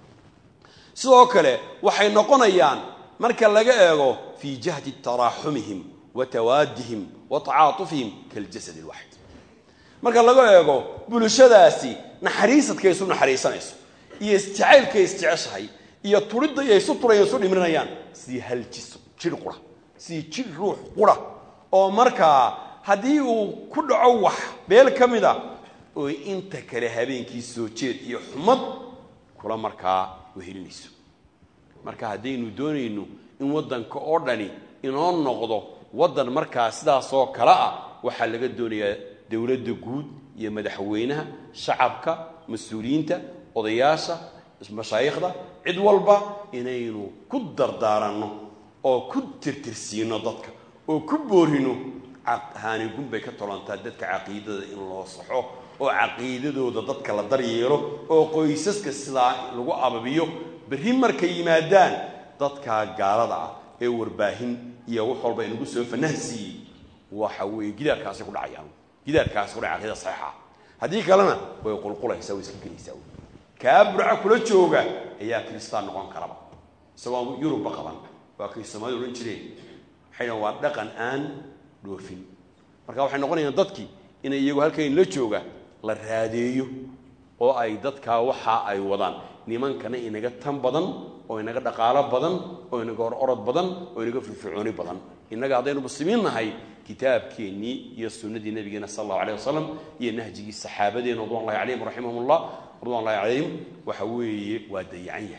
sidoo kale waxay noqonayaan marka laga eego fii jahdi taraaxumihim wa tawaadihim wa tacaatufihim kaljasad alwaxid marka laga eego bulshadaasi naxariisadkay isu naxariisanayso iyo isjacaylkay isjeceshahay iyo turidda iyo isu turaya isu dhimrinayaan sidii hal jis jir qura sidii jir ruux qura oo markaa haddii uu ku dhaco wax beel ka mid a oo inta kale habeenkii soo jeed iyo xumad kula markaa wehelinayso marka haddaynu doonayno in waddanka oo dhani inoo noqdo waddan markaa sidaasoo kale ah waxaa laga doonayaa dowladda guud iyo madaxweynaha shacabka mas-uuliyiinta odayaasha mashaayikhda cid walba inaynu ku dardaaranno oo ku tirtirsiino dadka oo ku boorino haanigun bay ka tolantaa dadka caqiidada in loo saxo oo caqiidadooda dadka la daryeelo oo qoysaska sidaa lagu ababiyo berri markay yimaadaan dadkaa gaalada ah ee warbaahin iyo wax walba inagu soo fanahsiiyey waxa weeye gidaarkaasi ku dhacayaan gidaarkaasi ku dhacay aqida saxiixa haddii kalena way qulqulaysaa way iska gelaysaa kaa burca kula jooga ayaa kiristaan noqon karaba isagoo yurubba qaban waa kay soomaalida odhan jireen waxay dhahan waa dhaqan aan dhoofin marka waxay noqonayaan dadkii inay iyagu halkan la jooga la raadeeyo oo ay dadkaa waxa ay wadaan nimankana inaga tan badan oo inaga dhaqaalo badan oo inaga hor orod badan oo inaga firfircooni badan innaga haddaynu muslimiin nahay kitaabkeennii iyo sunnadii nabigeena sal allahu alayh wasalam iyo nahjigii saxaabadeena ridwan llahi calayhim raximahum ullah ridwan llahi calayhim waxa weeye waa dayacan yahay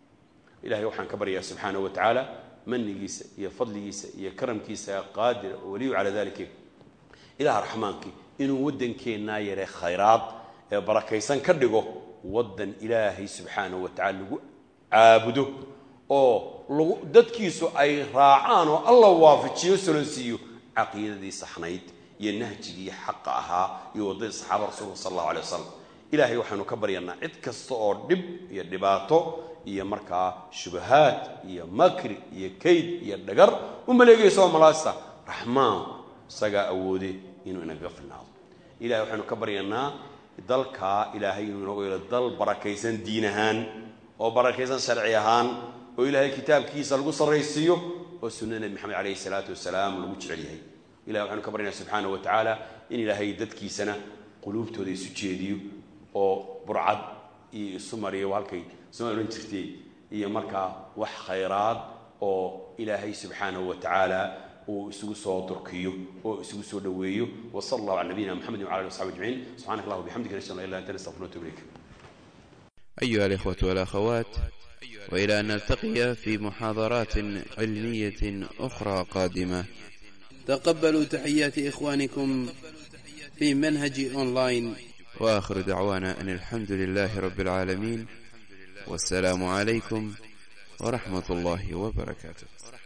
ilahay waxaan ka baryaa subxaanahu wa tacaala manigiisa iyo fadligiisa iyo karamkiisa qaadira oo waliyu calaa dalika ilaha raxmaankii inuu waddankeennaa yare khayraad ee barakaysan ka dhigo waddan ilaahay subxaanahu wa tacala lagu caabudo oo lagu dadkiisu ay raacaan oo alla waafajiyo solonsiiyo caqiidadii saxnayd iyo nahjigii xaqa ahaa iyo waddadii saxaaba rasuulka sal allahu alay wasalam ilaahay waxaanu ka baryanaa cid kasta oo dhib iyo dhibaato iyo markaa shubahaad iyo makri iyo kayd iyo dhagar u maleegaysa oo malaasta raxmaan isagaa awoode inuu inagaga filnaado ilahay waxaanu ka baryanaa dalkaa ilaahay inuu inooga yeelo dal barakaysan diin ahaan oo barakaysan sharci ahaan oo ilaahay kitaabkiisa lagu sarraysiiyo oo sunnada nebi maxamed calayhi salaatu wasalaam lagu jecel yahay ilahay waxaanu ka baryanaa subxaanahu wa tacaala in ilaahay dadkiisana quluubtooda isu jeediyo oo burcad iyo isu mariyo halkay soma odhan jirtay iyo markaa wax khayraad oo ilaahay subxaanahu wa tacaala uu isugu soo durkiyo oo isugu soo dhoweeyo wasala allahu cala nabiyina mxamedi wcala ali asxabi ajmaciin subxanak allah wabixamdika nashhadu an la ilaha illa anta nastaghfiruka wa atubu ilayk أيها الإخوة والأخوات وإلى أن نلتقي في محاضرات علمية أخرى قادمة تقبلوا تحيات إخوانكم في منهج أونلاين وآخر دعوانا أن الحمد لله رب العالمين والسلام عليكم ورحمة الله وبركاته